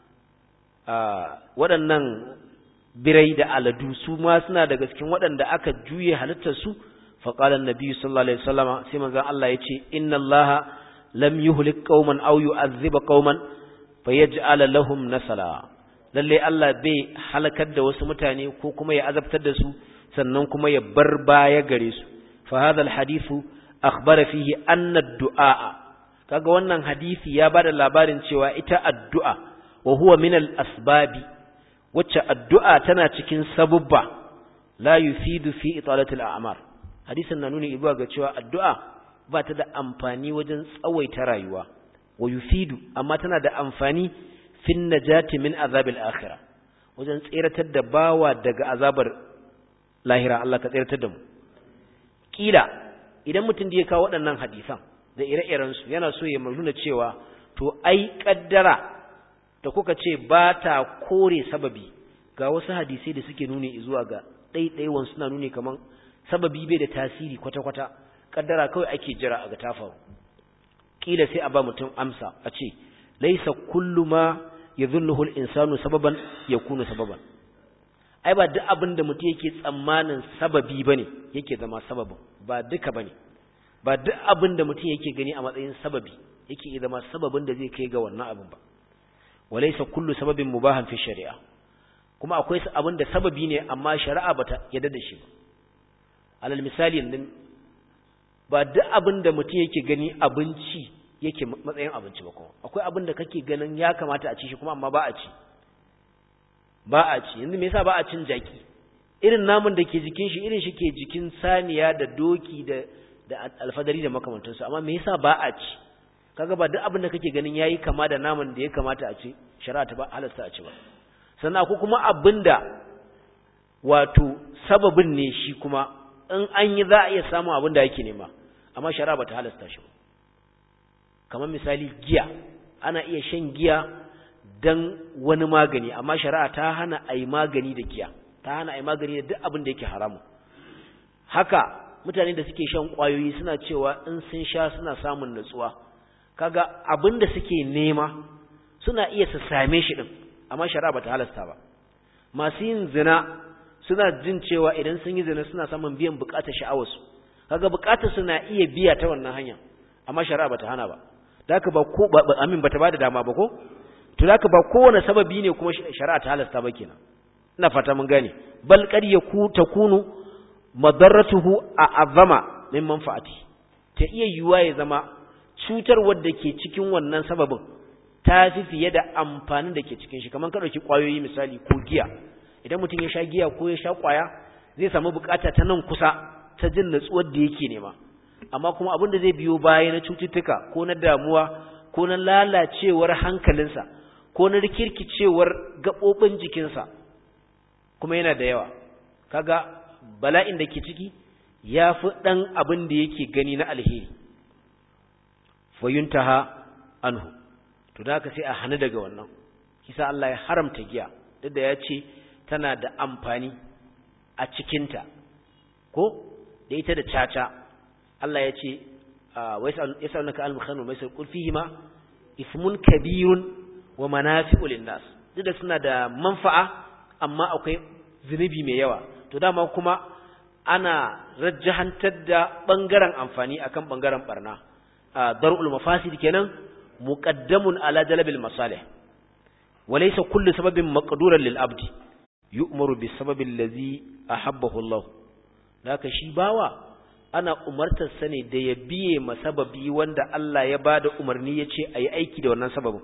waɗannan birai da aladu su ma suna daga cikin waɗanda aka juye halittar su فقال النبي صلى الله عليه وسلم سيما ذا الله يتي إن الله لم يهلك قوما أو يعذب قوما فيجعل لهم نسلا lalle Allah bai halakar da wasu mutane ko kuma ya azabtar da su sannan kuma ya bar baya gare su fa hadha alhadithu akhbara fihi anna ad-du'a kaga wannan hadisi ya bada labarin cewa ita addu'a wa huwa min al-asbabi wacce addu'a tana cikin sabubba la yufidu fi italati al-a'mar hadisin na nuni zuwa ga cewa addu'a ba ta da amfani wajen tsawaita rayuwa wa yufidu amma tana da amfani fin najati min azabil akhirah wajen tseratar da bawa daga azabar lahira Allah ka tseratar da mu kila idan mutum da ya kawo waɗannan hadisan da ire-iren su yana so ya nuna cewa to ai kaddara da kuka ce ba ta kore sababi ga wasu hadisai da suke nuni zuwa ga ɗaiɗaiwan suna nuni kaman sababi bai da tasiri kwata-kwata kaddara kawai ake jira a ga ta faru kila sai a ba mutum amsa a ce laisa kullu ma yadhunnuhu al-insanu sababan yakunu sababan ai ba duk abin da mutum yake tsammanin sababi bane yake zama sababin ba duka bane ba duk abin da mutum yake gani a matsayin sababi yake zama sababin da zai kai ga wannan abin ba walaysa kullu sababin mubahan fi shari'a kuma akwai abin da sababi ne amma shari'a bata yadda da shi ba alal misali yanzu ba duk abin da mutum yake gani abinci yake matsayin abinci ba kuma akwai abin da kake ganin ya kamata a ci shi kuma amma ba a ci ba a ci yanzu me yasa ba a cin jaki irin namun da ke jikin shi irin shi ke jikin saniya da doki da da alfadari da makamantansu amma me yasa ba a ci kaga ba duk abin da kake ganin yayi kama da naman da ya kamata a ci shari'a ta ba halasta a ci ba sannan akwai kuma abin da wato sababin ne shi kuma in an yi za a iya samun abin da yake nema amma shari'a ba ta halasta shi ba kamar misali giya ana iya shan giya don wani magani amma shari'a ta hana a yi magani da giya ta hana a yi magani da duk abin da yake haramu haka mutane da suke shan ƙwayoyi suna cewa in sun sha suna samun natsuwa kaga abin da suke nema suna iya su same shi din amma shari'a ba ta halasta ba masu yin zina suna jin cewa idan sun yi zina suna samun biyan bukatar sha'awarsu kaga bukatar suna iya biya ta wannan hanya amma shari'a bata hana ba da haka ba ko amin bata bada dama ba ko to da haka ba kowane sababi ne kuma shari'a ta halasta ba kenan ina fata mun gane bal qad yaku takunu madarratuhu a'azama min manfa'ati ta iya yiwuwa ya zama cutar wadda ke cikin wannan sababin ta fi fiye da amfanin da ke cikin shi kamar ka ɗauki ƙwayoyi misali ko giya idan mutum ya sha giya ko ya sha ƙwaya zai samu bukata ta nan kusa ta jin natsuwar da yake nema amma kuma abin da zai biyo baya na cututtuka ko na damuwa ko na lalacewar hankalinsa ko na rikirkicewar gaɓoɓin jikinsa kuma yana da yawa kaga bala'in da ke ciki ya fi ɗan abin da yake gani na alheri fayuntaha anhu to da haka sai a hana daga wannan kisa Allah ya haramta giya duk da ya ce tana da amfani a cikinta ko da ita da caca Allah ya ce ya sa naka al-mukhannu mai sai kul fihima ismun kabirun wa manafi'u lin-nas duk da suna da manfa'a amma akwai zunubi mai yawa to dama kuma ana rajjahantar da bangaren amfani akan bangaren barna dar'ul mafasid kenan muqaddamun ala jalbil masalih walaysa kullu sababin maqduran lil abdi yu'maru bis sababi allazi ahabbahu Allah laka shi bawa ana umartar sa ne da ya biye masababi wanda Allah ya bada umarni yace ayi aiki da wannan sababin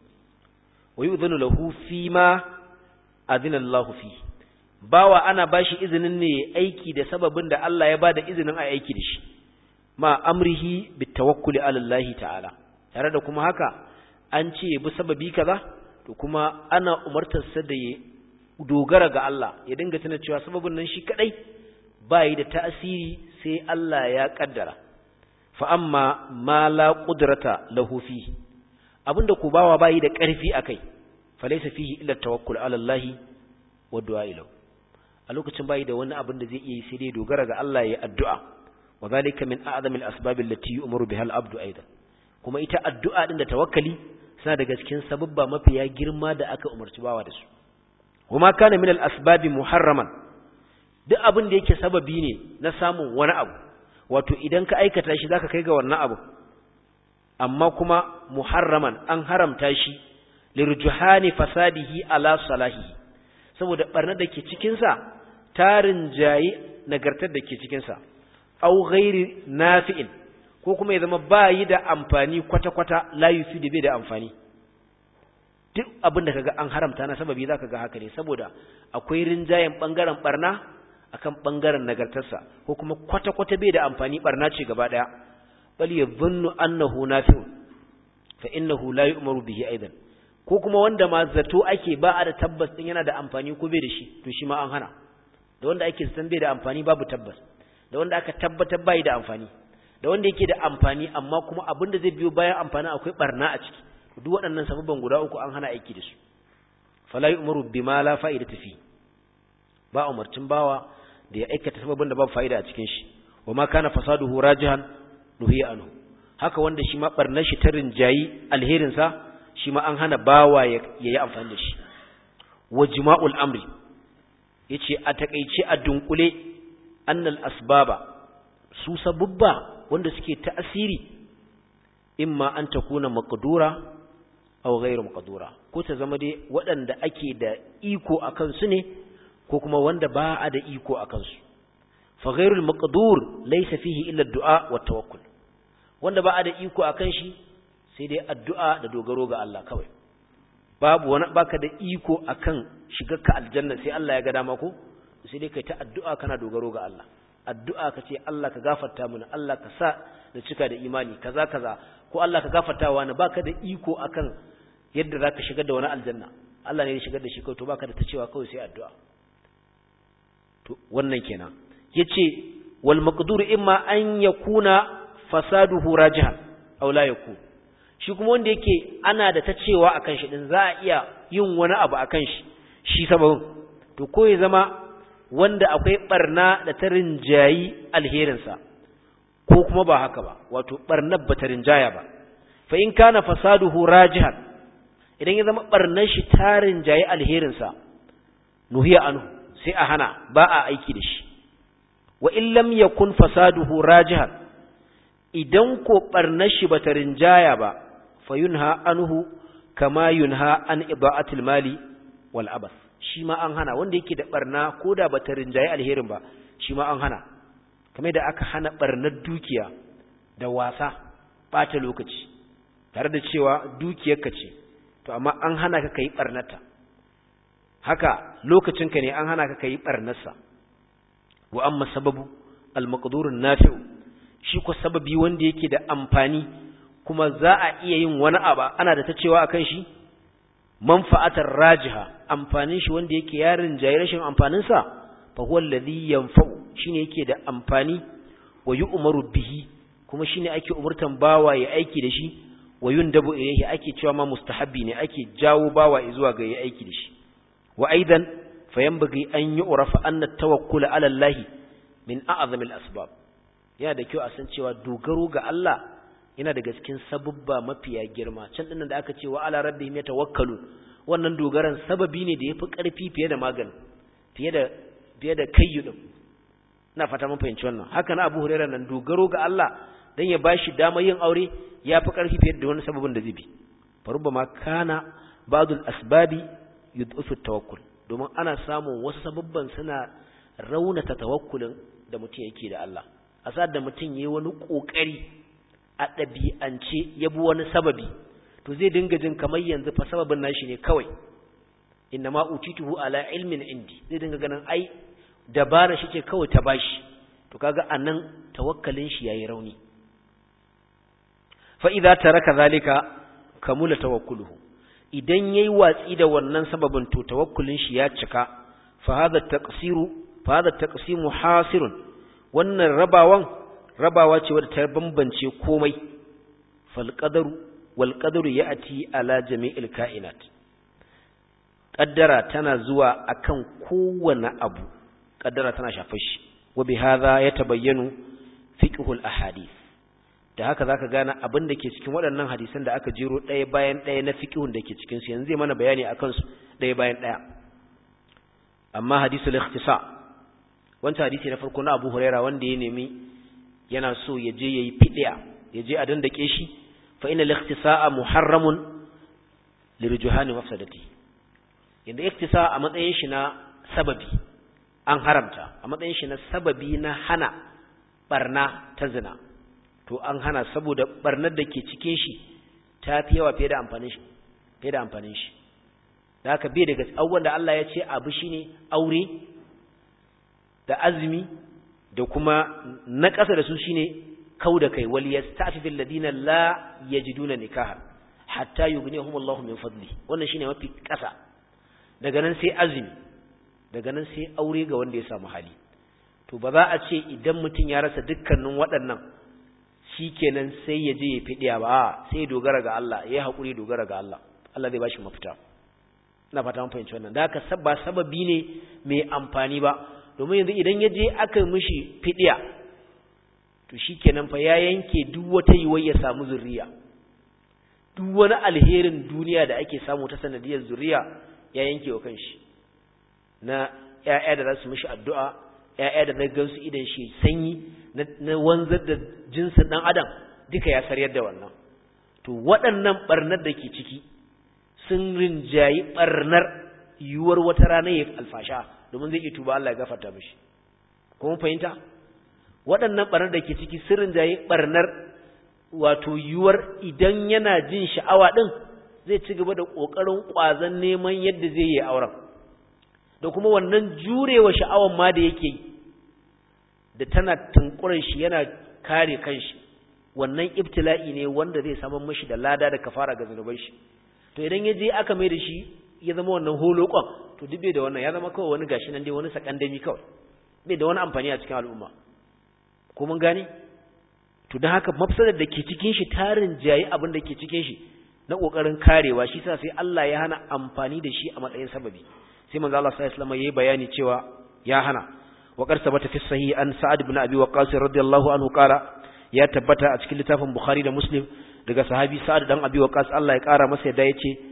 wa yu'dhanu lahu fima adina Allah fi bawa ana bashi izinin ne aiki da sababin da Allah ya bada izinin a aiki da shi ma amrihi bitawakkuli ala Allah ta'ala tare da kuma haka an ce bi sababi kaza to kuma ana umartar sa da ya dogara ga Allah ya dinga tana cewa sababin nan shi kadai bai da tasiri sai Allah ya kaddara fa amma ma la qudrata lahu fi abinda ku bawa bai da karfi akai falaysa fihi illa tawakkul ala Allah wa du'a ilahu a lokacin bai da wani abin da zai iya yi sai dai dogara ga Allah ya addu'a وذلك من أعظم الأسباب التي يؤمر بها العبد أيضا kuma ita addu'a din da tawakkali suna daga cikin sababba mafiya girma da aka umarci bawa da su kuma kana min al-asbab muharraman duk abin da yake sababi ne na samun wani abu wato idan ka aikata shi zaka kai ga wannan abu amma kuma muharraman an haramta shi lirjuhani fasadihi ala salahi saboda barnar da ke cikin sa tarin jayi nagartar da ke cikin sa au ghairi nafi'in ko kuma ya zama bayi da amfani kwata-kwata la yufidu bai da amfani duk abin da kaga an haramta na sababi zaka ga haka ne saboda akwai rinjayen bangaren barna akan bangaren nagartarsa ko kuma kwata-kwata bai da amfani barna ce gaba daya bal yadhunnu annahu nafi'un fa innahu la yu'maru bihi aidan ko kuma wanda ma zato ake ba a da tabbas din yana da amfani ko bai da shi to shi ma an hana da wanda ake san bai da amfani babu tabbas da wanda aka tabbatar bai da amfani da wanda yake da amfani amma kuma abin da zai biyo bayan amfani akwai barna a ciki duk waɗannan sababban guda uku an hana aiki da su fala yu'maru bima la fa'idata fi ba umarcin bawa da ya aikata sababin da babu fa'ida a cikin shi wa ma kana fasaduhu rajihan nuhiya anhu haka wanda shi ma barnar shi ta rinjayi alherin sa shi ma an hana bawa ya yi amfani da shi wa jima'ul amri yace a takeice a dunkule annal asbaba su sabubba wanda suke ta'asiri imma an takuna maqdura aw ghayru maqdura ko ta zama dai waɗanda ake da iko akan su ne ko kuma wanda ba a da iko akan su fa ghayrul maqdur laysa fihi illa ad-du'a wa tawakkul wanda ba a da iko akan shi sai dai addu'a da dogaro ga Allah kawai babu wani baka da iko akan shigarka aljanna sai Allah ya ga dama ko sai dai kai ta addu'a kana dogaro ga Allah addu'a ka ce Allah ka gafarta mana Allah ka sa da cika da imani kaza kaza ko Allah ka gafarta wa baka da iko akan yadda zaka shigar da wani aljanna Allah ne ya shigar da shi kawai to baka da ta cewa kawai sai addu'a to wannan kenan yace wal maqdur imma an yakuna fasaduhu rajihan aw la yakun shi kuma wanda yake ana da ta cewa akan shi din za a iya yin wani abu akan shi shi sababin to ko ya zama wanda akwai barna da ta rinjayi alherinsa ko kuma ba haka ba wato barnar ba ta rinjaya ba fa in kana fasaduhu rajihan idan ya zama barnar shi ta rinjayi alherinsa nuhiya anhu sai a hana ba a aiki da shi wa in lam yakun fasaduhu rajihan idan ko barnar shi bata rinjaya ba fayunha anhu kama yunha an ida'atil mali wal abath shi ma an hana wanda yake da barna koda bata rinjaye alherin ba shi ma an hana kamar da aka hana barnar dukiya da wasa bata lokaci tare da cewa dukiyarka ce to amma an hana ka kai barnata haka lokacinka ne an hana ka kai barnarsa wa amma sababu al-maqdurun nafi'u shi ko sababi wanda yake da amfani kuma za a iya yin wani abu ana da ta cewa akan shi manfa'atar rajiha amfanin shi wanda yake yarin jayi rashin amfanin sa fa huwa alladhi yanfa'u shine yake da amfani wa yu'maru bihi kuma shine ake umurtan bawa ya aiki da shi wa yundabu ilayhi ake cewa ma mustahabbi ne ake jawo bawa zuwa ga ya aiki da shi wa aidan fayanbaghi an yu'rafa anna at-tawakkul 'ala Allah min a'zami al-asbab yana da kyau a san cewa dogaro ga Allah yana daga cikin sabubba mafiya girma can dinnan da aka ce wa ala rabbihim yatawakkalun wannan dogaran sababi ne da yafi karfi fiye da magani fiye da fiye da kayyudin ina fata mun fahimci wannan haka na Abu Hurairah nan dogaro ga Allah dan ya bashi dama yin aure yafi karfi fiye da wani sababin da zai bi farubbama kana ba'dul asbabi yud'ifu tawakkul domin ana samun wasu sababban suna raunata tawakkulin da mutum yake da Allah a sa'ad da mutum yayi wani kokari a ɗabi'ance ya bi wani sababi to zai dinga jin kamar yanzu fa sababin nashi ne kawai inna ma utituhu ala ilmin indi zai dinga ganin ai dabara shi ce kawai ta bashi to kaga anan tawakkalin shi yayi rauni fa idza taraka zalika kamula tawakkuluhu idan yayi watsi da wannan sababin to tawakkulin shi ya cika fa hadha taqsiru fa hadha taqsimu hasirun wannan rabawan rabawa ce wadda ta bambance komai fal qadaru wal qadaru ya'ti ala jami'il kainat qaddara tana zuwa akan kowane abu qaddara tana shafar shi wa bi hadha yatabayyanu fiqhul ahadith da haka zaka gane abin da ke cikin waɗannan hadisan da aka jero ɗaya bayan ɗaya na fiqhun da ke cikin su yanzu zai mana bayani akan su ɗaya bayan ɗaya amma hadisul ikhtisa wancan hadisi na farko na Abu Huraira wanda ya nemi yana so ya je yayi fidiya ya je a dandake shi fa inna al-ikhtisa'a muharramun lirjuhani mafsadati inda iktisa a matsayin shi na sababi an haramta a matsayin shi na sababi na hana barna ta zina to an hana saboda barnar da ke cikin shi ta fi yawa fiye da amfanin shi fiye da amfanin shi da haka bai daga abubuwan da Allah ya ce abu shine aure da azumi da kuma na ƙasa da su shine kau da kai wal yastafifil ladina la yajiduna nikaha hatta yughnihum Allahu min fadli wannan shine mafi ƙasa daga nan sai azumi daga nan sai aure ga wanda ya samu hali to ba za a ce idan mutum ya rasa dukkanin waɗannan shikenan sai ya je ya fidiya ba sai ya dogara ga Allah ya haƙuri dogara ga Allah Allah zai bashi mafita ina fata mun fahimci wannan da haka sabba sababi ne mai amfani ba domin yanzu idan ya je aka mishi fidiya to shikenan fa ya yanke duk wata yiwuwar ya samu zuriya duk wani alherin duniya da ake samu ta sanadiyar zuriya ya yanke wa kanshi na ƴaƴa da za su mishi addu'a ƴaƴa da na gansu idan shi sanyi na wanzar da jinsin ɗan adam duka ya saryar da wannan to waɗannan ɓarnar da ke ciki sun rinjayi ɓarnar yiwuwar wata rana ya alfasha domin zai iya tuba Allah ya gafarta mishi kuma fahimta waɗannan ɓarnar da ke ciki sun rinjayi ɓarnar wato yiwuwar idan yana jin sha'awa ɗin zai ci gaba da ƙoƙarin ƙwazon neman yadda zai yi auren da kuma wannan jurewa sha'awan ma da yake yi da tana tunkurin shi yana kare kanshi wannan ibtila'i ne wanda zai saman mashi da lada da kafara ga zunuban shi to idan ya je aka mai da shi ya zama wannan holokon to duk bai da wannan ya zama kawai wani gashi nan dai wani sakandami kawai bai da wani amfani a cikin al'umma ko mun gane to don haka mafsadar da ke cikin shi tarin jayi abin da ke cikin shi na kokarin karewa shi sa sai Allah ya hana amfani da shi a matsayin sababi sai manzo Allah sallallahu alaihi wasallam yayi bayani cewa ya hana wa qad sabata fi sahih an sa'ad ibn abi waqqas radiyallahu anhu qala ya tabbata a cikin littafin bukhari da muslim daga sahabi sa'ad dan abi waqqas Allah ya kara masa yadda yace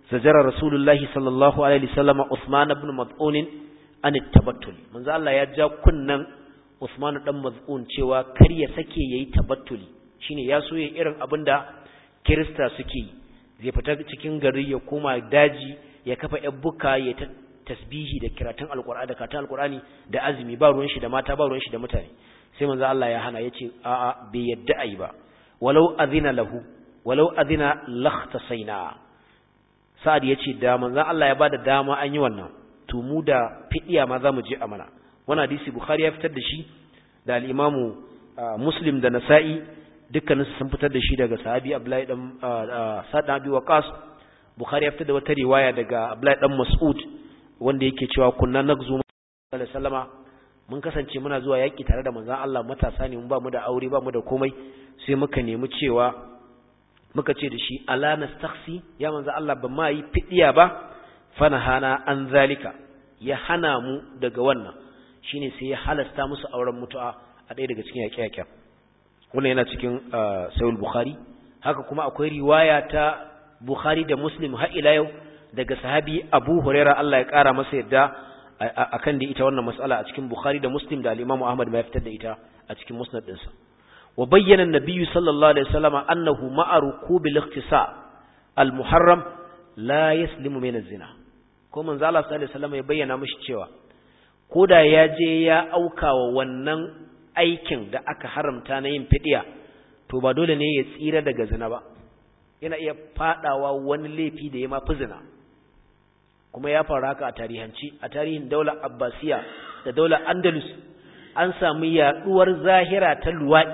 zajara rasulullahi sallallahu alaihi wasallam Uthman ibn Maz'un an tabattul manzo Allah ya ja kunnan Uthman dan Maz'un cewa kar ya sake yayi tabattuli shine ya so yayin irin abinda Kirista suke yi zai fita cikin gari ya koma daji ya kafa yabbuka ya ta tasbihi da kiratun alqur'ani da karatun alqur'ani da azumi ba ruwan shi da mata ba ruwan shi da mutane sai manzo Allah ya hana yace a'a bai yadda ai ba walau azina lahu walau azina lakhtasaina sa'ad yace da manzo Allah ya bada dama an yi wannan to mu da fidiya ma zamu je amana wannan hadisi bukhari ya fitar da shi da al-imamu muslim da nasa'i dukkanin sun fitar da shi daga sahabi abdullahi dan sa'd abi waqas bukhari ya fitar da wata riwaya daga abdullahi dan mas'ud wanda yake cewa kunna nagzu sallallahu alaihi wasallama mun kasance muna zuwa yaki tare da manzon Allah matasa ne mun ba mu da aure ba mu da komai sai muka nemi cewa muka ce da shi ala nastakhsi ya manzon Allah ban ma yi fidiya ba fanahana an zalika ya hana mu daga wannan shine sai ya halasta musu auren mutu'a a ɗaya daga cikin yaƙe-yaƙen wannan yana cikin sayul bukhari haka kuma akwai riwaya ta bukhari da muslim har ila yau daga sahabi abu huraira Allah ya ƙara masa yadda akan da ita wannan mas'ala a cikin bukhari da muslim da al-imamu ahmad ma ya fitar da ita a cikin musnad ɗinsa wa bayyana an-nabiyyu sallallahu alaihi wasallam annahu ma'a rukubil ikhtisa al-muharram la yaslimu min az-zina ko manzo Allah sallallahu alaihi wasallam ya bayyana mishi cewa koda ya je ya aukawa wannan aikin da aka haramta na yin fidiya to ba dole ne ya tsira daga zina ba yana iya fadawa wani laifi da ya mafi zina kuma ya faru haka a tarihanci a tarihin daular abbasiya da daular andalus an samu yaduwar zahira ta luwaɗi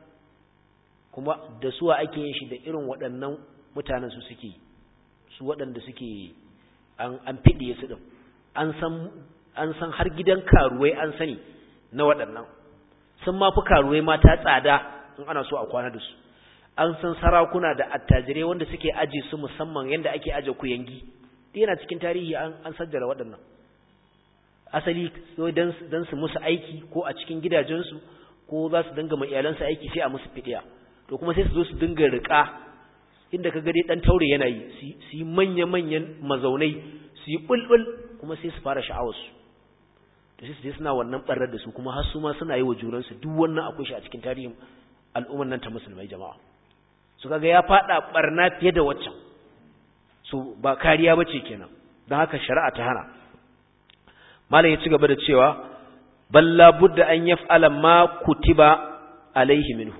kuma da suwa ake yin shi da irin waɗannan mutanen su suke su waɗanda suke an fiɗiye su ɗin an san har gidan karuwai an sani na waɗannan sun ma fi karuwai mata tsada in ana so a kwana da su an san sarakuna da attajirai wanda suke aje su musamman yadda ake aje kuyangi yana cikin tarihi an sajjara waɗannan asali don su musu aiki ko a cikin gidajensu ko za su dinga ma iyalansu aiki sai a musu fidiya to kuma sai su zo su dinga riƙa inda ka gade ɗan taure yana yi su yi manya-manyan mazaunai su yi ɓulɓul kuma sai su fara sha'awarsu to sai su je suna wannan ɓarar da su kuma har su ma suna yi wa junansu duk wannan akwai shi a cikin tarihin al'ummar nan ta musulmai jama'a su kaga ya faɗa ɓarna fiye da waccan su ba kariya ba ce kenan don haka shari'a ta hana malam ya ci gaba da cewa balla budda an yaf'ala ma kutiba alaihi minhu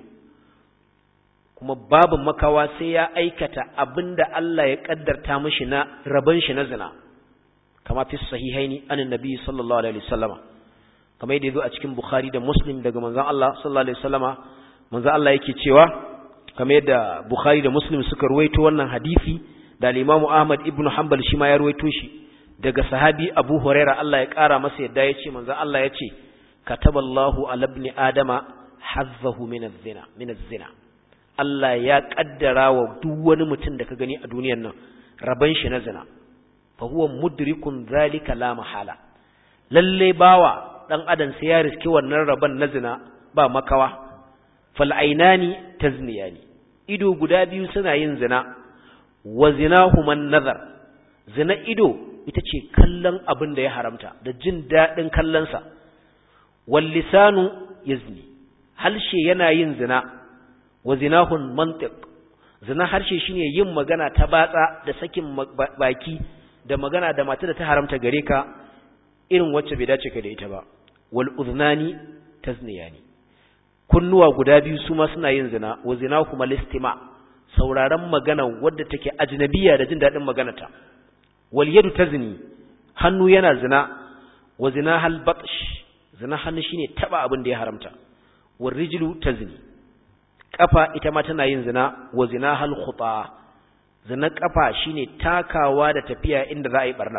kuma babu makawa sai ya aikata abinda Allah ya kaddarta mishi na raban shi na zina kama fi sahihaini anin nabi sallallahu alaihi wasallama kama yadda yazo a cikin bukhari da muslim daga manzon Allah sallallahu alaihi wasallama manzon Allah yake cewa kama yadda bukhari da muslim suka ruwaito wannan hadisi da al-imam ahmad ibnu hanbal shi ma ya ruwaito shi daga sahabi abu huraira Allah ya kara masa yadda yace manzon Allah yace kataballahu ala ibni adama hazzahu min az-zina min az-zina Allah ya kaddara wa duk wani mutum da ka gani a duniyar nan raban shi na zina fa huwa mudrikun zalika la mahala lalle bawa dan adam sai ya riski wannan raban na zina ba makawa fal ainani tazniyani ido guda biyu suna yin zina wa zinahuma nazar zina ido ita ce kallon abin da ya haramta da jin dadin kallon sa wal lisanu yazni halshe yana yin zina wa zinahun mantiq zina harshe shine yin magana ta batsa da sakin baki da magana da mata da ta haramta gare ka irin wacce bai dace ka da ita ba wal udhnani tazniyani kunnuwa guda biyu su ma suna yin zina wa zinahuma listima sauraron magana wadda take ajnabiya da jin dadin maganata wal yadu tazni hannu yana zina wa zinahal batsh zina hannu shine taba abin da ya haramta wal rijlu tazni kafa ita ma tana yin zina wa zina hal khuta zina kafa shine takawa da tafiya inda za a yi barna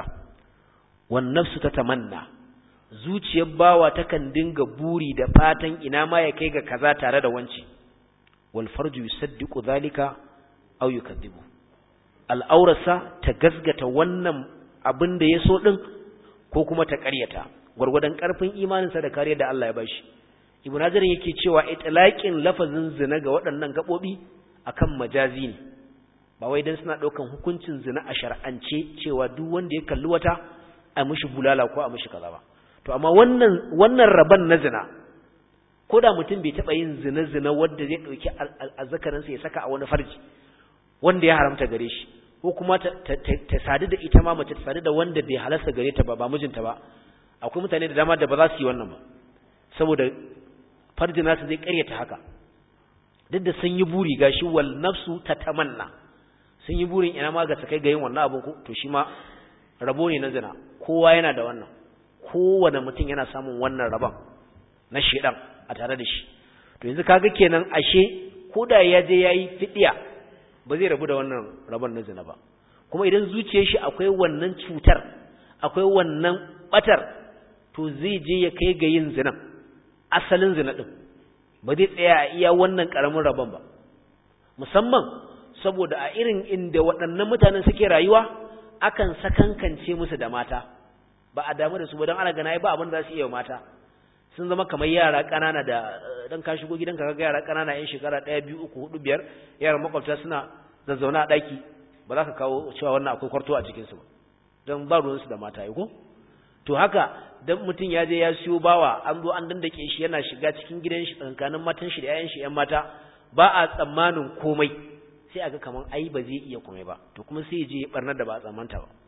wan nafsu tatamanna zuciyar bawa takan dinga buri da fatan ina ma ya kai ga kaza tare da wanci wal farju yusaddiqu zalika aw yukadibu al'aurasa ta gasgata wannan abin da ya so din ko kuma ta ƙaryata gwargwadon ƙarfin imaninsa da kariyar da Allah ya bashi ibn hajar yake cewa itlaqin lafazin zina ga waɗannan gabobi akan majazi ne ba wai dan suna daukan hukuncin zina a shar'ance cewa duk wanda ya kalli wata a mishi bulala ko a mishi kaza ba to amma wannan wannan raban na zina ko da mutum bai taba yin zina zina wanda zai dauki azzakarin sa ya saka a wani farji wanda ya haramta gare shi ko kuma ta, sadu da ita ma mace ta sadu da wanda bai halasta gare ta ba ba mijinta ba akwai mutane da dama da ba za su yi wannan ba saboda farji nasu zai karyata haka duk da sun yi buri gashi wal nafsu tatamanna sun yi burin ina ma ga sakai ga yin wannan abin ko to shi ma rabo ne na zina kowa yana da wannan kowane mutum yana samun wannan rabon na shedan a tare da shi to yanzu kaga kenan ashe ko da ya je yayi fidiya ba zai rabu da wannan rabon na zina ba kuma idan zuciyar shi akwai wannan cutar akwai wannan batar to zai je ya kai ga yin zinan asalin zina din ba zai tsaya a iya wannan karamin rabon ba musamman saboda a irin inda waɗannan mutanen suke rayuwa akan sakankance musu da mata ba a damu da su ba don ana gana ba abin da za su iya mata sun zama kamar yara ƙanana da dan ka shigo gidanka kaga yara ƙanana yan shekara ɗaya biyu uku hudu biyar yaran makwabta suna zazzauna a ɗaki ba za ka kawo cewa wannan akwai kwarto a cikinsu ba don ba ruwansu da mata ko to haka dan mutum ya je ya siyo bawa an zo an dandake shi yana shiga cikin gidan shi tsakanin matan shi da 'ya'yan shi 'yan mata ba a tsammanin komai sai aga kaman ai ba zai iya komai ba to kuma sai je barna da ba a tsammanta ba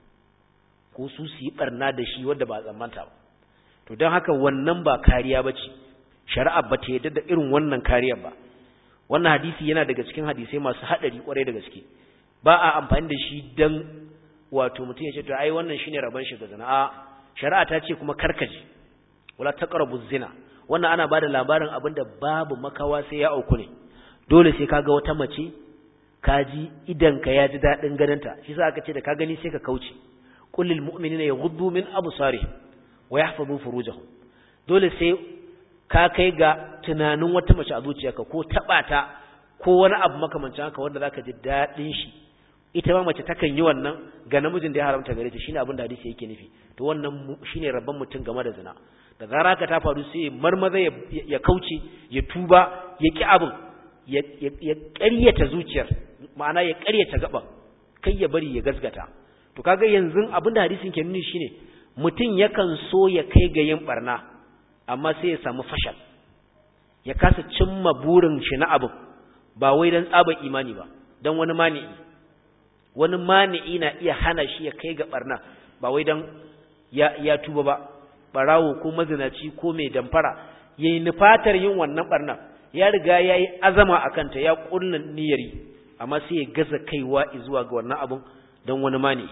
ko su su yi barna da shi wanda ba a tsammanta ba to don haka wannan ba kariya ba ce shari'a ba ta yadda da irin wannan kariyar ba wannan hadisi yana daga cikin hadisai masu haɗari kwarai da gaske ba a amfani da shi dan wato mutum ya ce to ai wannan shine rabon shi ga zina a shari'a ta ce kuma karkaje wala taqrabu zina wannan ana bada labarin abinda babu makawa sai ya auku ne dole sai kaga wata mace kaji idan ka ya ji dadin ganinta shi yasa aka ce da ka gani sai ka kauce qul lil mu'minina yaghuddu min absarihim wa yahfazu furujahum dole sai ka kai ga tunanin wata mace a zuciyarka ko taba ta ko wani abu makamancin haka wanda zaka ji dadin shi ita ma mace takan yi wannan ga namijin da ya haramta gare ta shine abin da hadisi yake nufi to wannan shine rabban mutum game da zina da zara ka ta faru sai marmaza ya kauce ya tuba ya ki abin ya ƙaryata zuciyar ma'ana ya ƙaryata gaban kai ya bari ya gasgata to kaga yanzu abin da hadisin ke nuni shine mutum yakan so ya kai ga yin barna amma sai ya samu fashal ya kasa cimma burin shi na abin ba wai dan tsaba imani ba dan wani mani'i wani mani'i na iya hana shi ya kai ga barna ba wai dan ya, ya tuba ba barawo ko mazinaci ko mai damfara yayi nufatar yin wannan barna ya riga yayi azama akan ta ya kullun niyyari amma sai ya gaza kaiwa zuwa ga wannan abun dan wani mani'i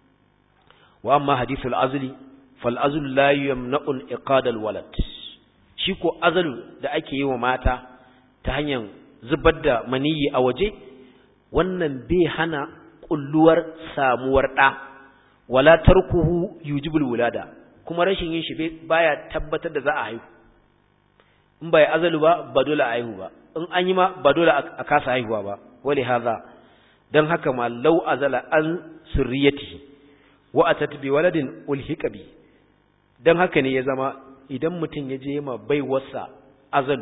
wa amma hadithul azli fal azl la yamna'u al-iqad al-walad shi ko azalu da ake yi wa mata ta hanyar zubar da maniyi a waje wannan bai hana kulluwar samuwar ɗa wala tarkuhu yujibul wulada kuma rashin yin shi baya tabbatar da za a haihu in bai azalu ba ba dole a haihu ba in an yi ma ba dole a kasa haihuwa ba wali haza dan haka ma law azala an surriyatihi wa atat bi waladin ulhiqa bi dan haka ne ya zama idan mutum ya je ma baiwarsa azalu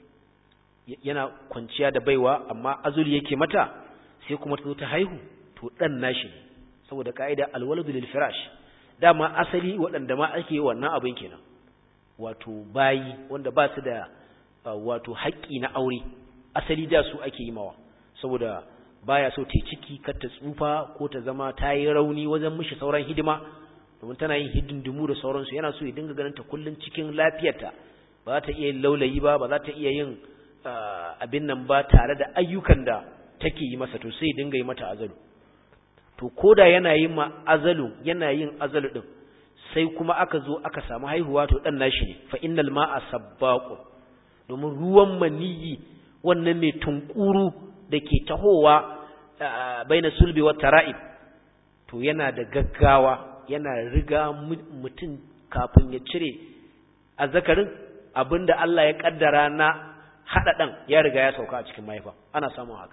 yana kwanciya da baiwa amma azulu yake mata sai kuma ta zo ta haihu to dan nashi ne saboda kaida alwaladu lil firash dama asali waɗanda ma ake yi wannan abin kenan wato bayi wanda ba su da wato haƙƙi na aure asali da su ake yi mawa saboda baya so ta ciki kar ta tsufa ko ta zama ta yi rauni wajen mishi sauran hidima domin tana yin hidindimu da sauransu yana so ya dinga ganin ta kullun cikin lafiyarta ba za ta iya yin laulayi ba ba za ta iya yin abin nan ba tare da ayyukan da take yi masa to sai dinga yi mata azalu to koda yana yin ma azalu yana yin azalu din sai kuma aka zo aka samu haihuwa to dan nashi ne fa innal ma'a sabbaqu domin ruwan maniyi wannan mai tunkuru dake tahowa baina sulbi wa tara'ib to yana da gaggawa yana riga mutum kafin ya cire azzakarin abinda Allah ya kaddara na hada dan ya riga ya sauka a cikin mahaifa ana samun haka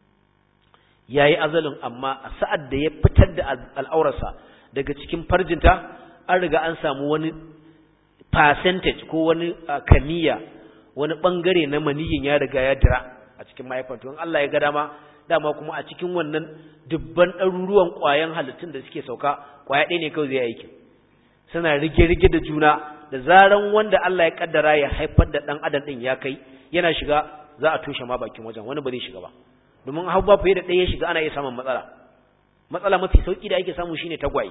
yayi azalin amma a sa'ad da ya fitar da al'aurarsa daga cikin farjinta an riga an samu wani percentage ko wani kamiya wani bangare na maniyin ya riga ya dira a cikin mahaifar to in Allah ya ga dama dama kuma a cikin wannan dubban ɗaruruwan ƙwayan halittun da suke sauka ƙwaya ɗaya ne kawai zai aiki suna rige-rige da juna da zaran wanda Allah ya kaddara ya haifar da ɗan adam ɗin ya kai yana shiga za a toshe ma bakin wajen wani ba zai shiga ba domin hau ba fiye da ɗaya ya shiga ana iya samun matsala matsala mafi sauki da ake samu shine tagwaye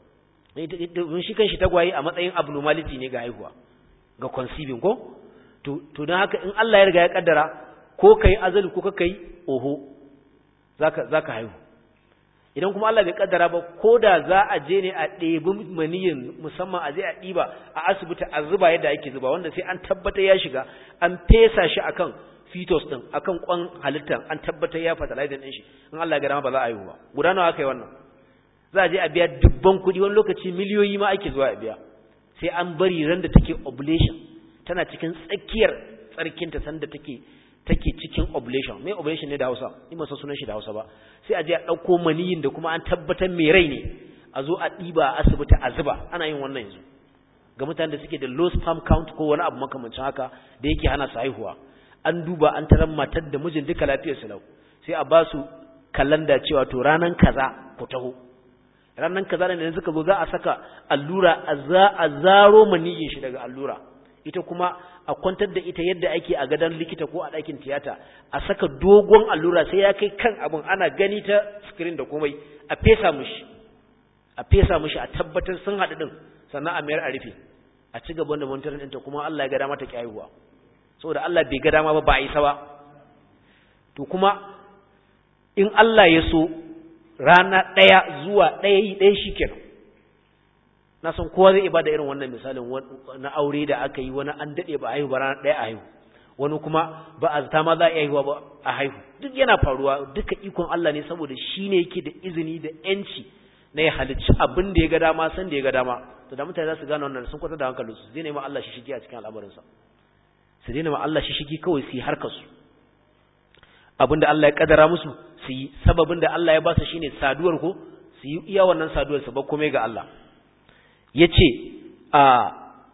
don shi kanshi tagwaye a matsayin abnormality ne ga haihuwa ga conceiving ko to to don haka in Allah ya riga ya kaddara ko kai azali ko kai oho zaka zaka haihu idan kuma Allah bai kaddara ba ko da za a je ne a ɗebi maniyin musamman a je a ɗiba a asibiti a zuba yadda ake zuba wanda sai an tabbatar ya shiga an fesa shi akan fetus din akan kwan halittar an tabbatar ya fertilizer din shi in Allah ya ga dama ba za a haihu ba guda nawa aka yi wannan za a je a biya dubban kuɗi wani lokaci miliyoyi ma ake zuwa a biya sai an bari ran da take ovulation tana cikin tsakiyar tsarkinta sanda take take cikin ovulation me ovulation ne da Hausa ni ba san sunan shi da Hausa ba sai a je a dauko maniyin da kuma an tabbatar mai rai ne a zo a diba a asibiti a zuba ana yin wannan yanzu ga mutanen da suke da low sperm count ko wani abu makamancin haka da yake hana su haihuwa an duba an tarar matar da mijin duka lafiyar su lau sai a ba su kalanda cewa to ranan kaza ku taho ranan kaza ne suka zo za a saka allura a za a zaro maniyin shi daga allura ita kuma a kwantar da ita yadda ake a gadon likita ko a ɗakin tiyata a saka dogon allura sai ya kai kan abin ana gani ta screen da komai a fesa mushi a fesa mushi a tabbatar sun haɗu ɗin sannan a mayar a rufe a ci gaban da monitorin ɗinta kuma Allah ya ga dama ta kyayuwa saboda Allah bai ga dama ba ba a isa ba to kuma in Allah ya so rana ɗaya zuwa ɗaya yi ɗaya shi kenan na san kowa zai ibada irin wannan misalin na aure da aka yi wani an daɗe ba a haihu ba rana ɗaya a haihu wani kuma ba a zata ma za a haihuwa ba a haihu duk yana faruwa duka ikon Allah ne saboda shi ne yake da izini da yanci na ya halicci abin da ya ga dama san da ya ga dama to da mutane za su gane wannan sun kwata da hankalin su zai nema Allah shi shigi a cikin al'amarinsa su daina ma Allah shi shigi kawai su yi harkar su abin da Allah ya kadara musu su yi sababin da Allah ya ba su shine saduwar ko su yi iya wannan saduwar su ba komai ga Allah yace a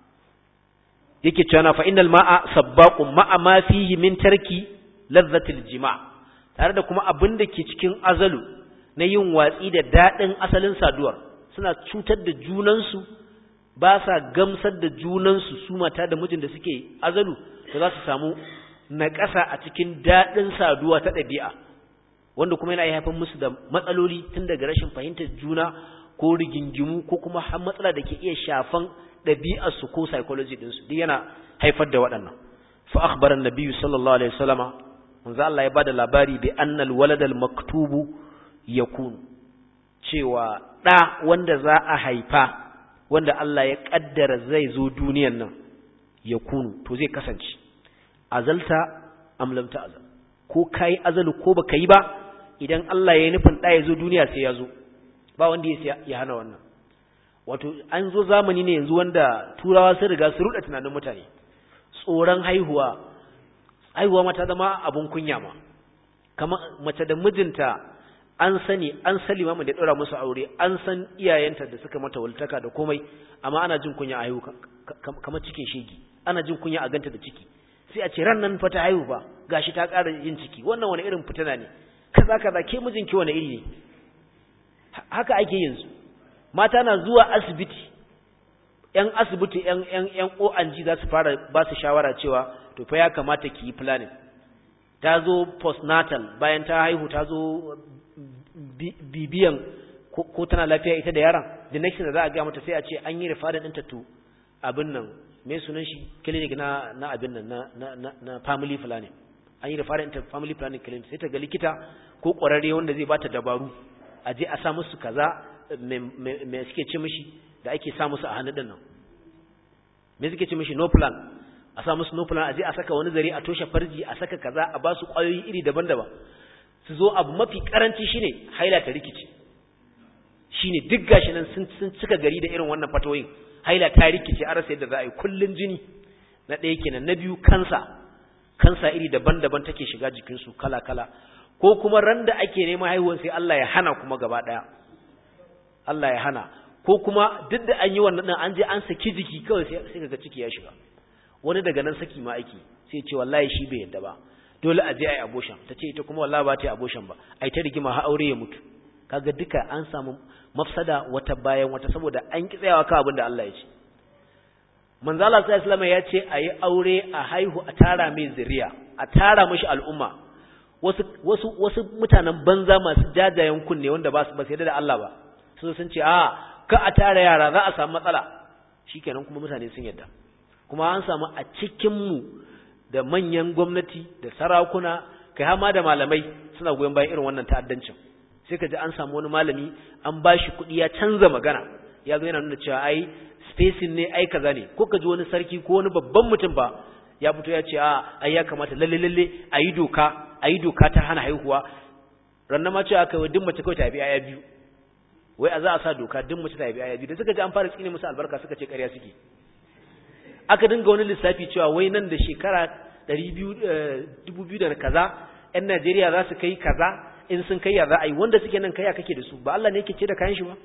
yake cewa fa innal ma'a sabbaqun ma'a ma fihi min tarki ladhatil jima' tare da kuma abin da ke cikin azalu na yin watsi da dadin asalin saduwar suna cutar da junansu ba sa gamsar da junansu su mata da mijin da suke azalu to za su samu naƙasa a cikin dadin saduwa ta ɗabi'a wanda kuma yana haifar musu da matsaloli tun daga rashin fahimtar juna ko rigingimu ko kuma har matsala da ke iya shafan ɗabi'arsu ko psychology ɗinsu duk yana haifar da waɗannan fa akhbara an-nabiy sallallahu alaihi wasallama manzo Allah ya bada labari bi anna al-walad al-maktubu yakun cewa ɗa wanda za a haifa wanda Allah ya kaddara zai zo duniyan nan yakunu to zai kasance azalta am lam ta'zal ko kai azalu ko baka yi ba idan Allah ya yi nufin ɗa ya zo duniya sai ya zo ba wanda ya hana wannan wato an zo zamani ne yanzu wanda turawa sun riga su ruɗa tunanin mutane tsoron haihuwa haihuwa mata zama abun kunya ma kama mace da mijinta an sani an sani ma da ɗora musu aure an san iyayenta da suka mata waltaka da komai amma ana jin kunya a haihu kamar cikin shegi ana jin kunya a ganta da ciki sai a ce ran nan fa ta haihu ba gashi ta ƙara yin ciki wannan wani irin fitina ne kaza kaza ke mijinki wani iri ne haka ake yin su mata na zuwa asibiti ‘yan asibiti ‘yan ‘yan ‘yan ONG za su fara ba su shawara cewa to fa ya kamata ki yi planning ta zo postnatal bayan ta haihu ta zo bibiyan ko tana lafiya ita da yaron the next da za a ga mata sai a ce an yi referral ɗinta to abin nan me sunan shi clinic na na abin nan na na na family planning an yi referral ɗinta family planning clinic sai ta ga likita ko ƙwararre wanda zai bata dabaru a je a sa musu kaza me suke ce mishi da ake sa musu a hannu din nan me suke ce mishi no plan a sa musu no plan a je a saka wani zare a toshe farji a saka kaza a ba su kwayoyi iri daban-daban su zo abu mafi karanci shine haila ta rikice shine duk gashi nan sun sun cika gari da irin wannan fatoyin haila ta rikice a rasa yadda za a yi kullun jini na ɗaya kenan na biyu kansa kansa iri daban-daban take shiga jikinsu kala-kala ko kuma ran da ake neman haihuwar sai Allah ya hana kuma gaba ɗaya Allah ya hana ko kuma duk da an yi wannan din an je an saki jiki kawai sai kaga ciki ya shiga wani daga nan saki ma aiki sai ce wallahi shi bai yadda ba dole a je ai abortion tace ita kuma wallahi ba ta yi abortion ba ai ta rigima har aure ya mutu kaga duka an samu mafsada wata bayan wata saboda an ki tsayawa kan abin da Allah ya ce manzo Allah sallallahu alaihi ya ce ayi aure a haihu a tara mai zuriya a tara mishi al'umma wasu wasu wasu mutanen banza masu jajayen kunne wanda ba su ba sai da Allah ba su sun ce a ka a tara yara za a samu matsala shikenan kuma mutane sun yadda kuma an samu a cikin mu da manyan gwamnati da sarakuna kai har ma da malamai suna goyon bayan irin wannan ta'addancin sai ka ji an samu wani malami an ba shi kuɗi ya canza magana ya zo yana nuna cewa ai spacing ne ai kaza ne ko ka ji wani sarki ko wani babban mutum ba ya fito ya ce a ai ya kamata lalle lalle a yi doka a yi doka ta hana haihuwa rannan ma cewa kai duk mace kawai ta haifi aya biyu wai a za a sa doka duk mace ta haifi aya biyu da suka ji an fara tsine musu albarka suka ce ƙarya suke aka dinga wani lissafi cewa wai nan da shekara ɗari biyu dubu biyu da kaza 'yan Najeriya za su kai kaza in sun kai ya za a yi wanda suke nan kaya kake da su ba Allah ne yake ce da kayan shi ba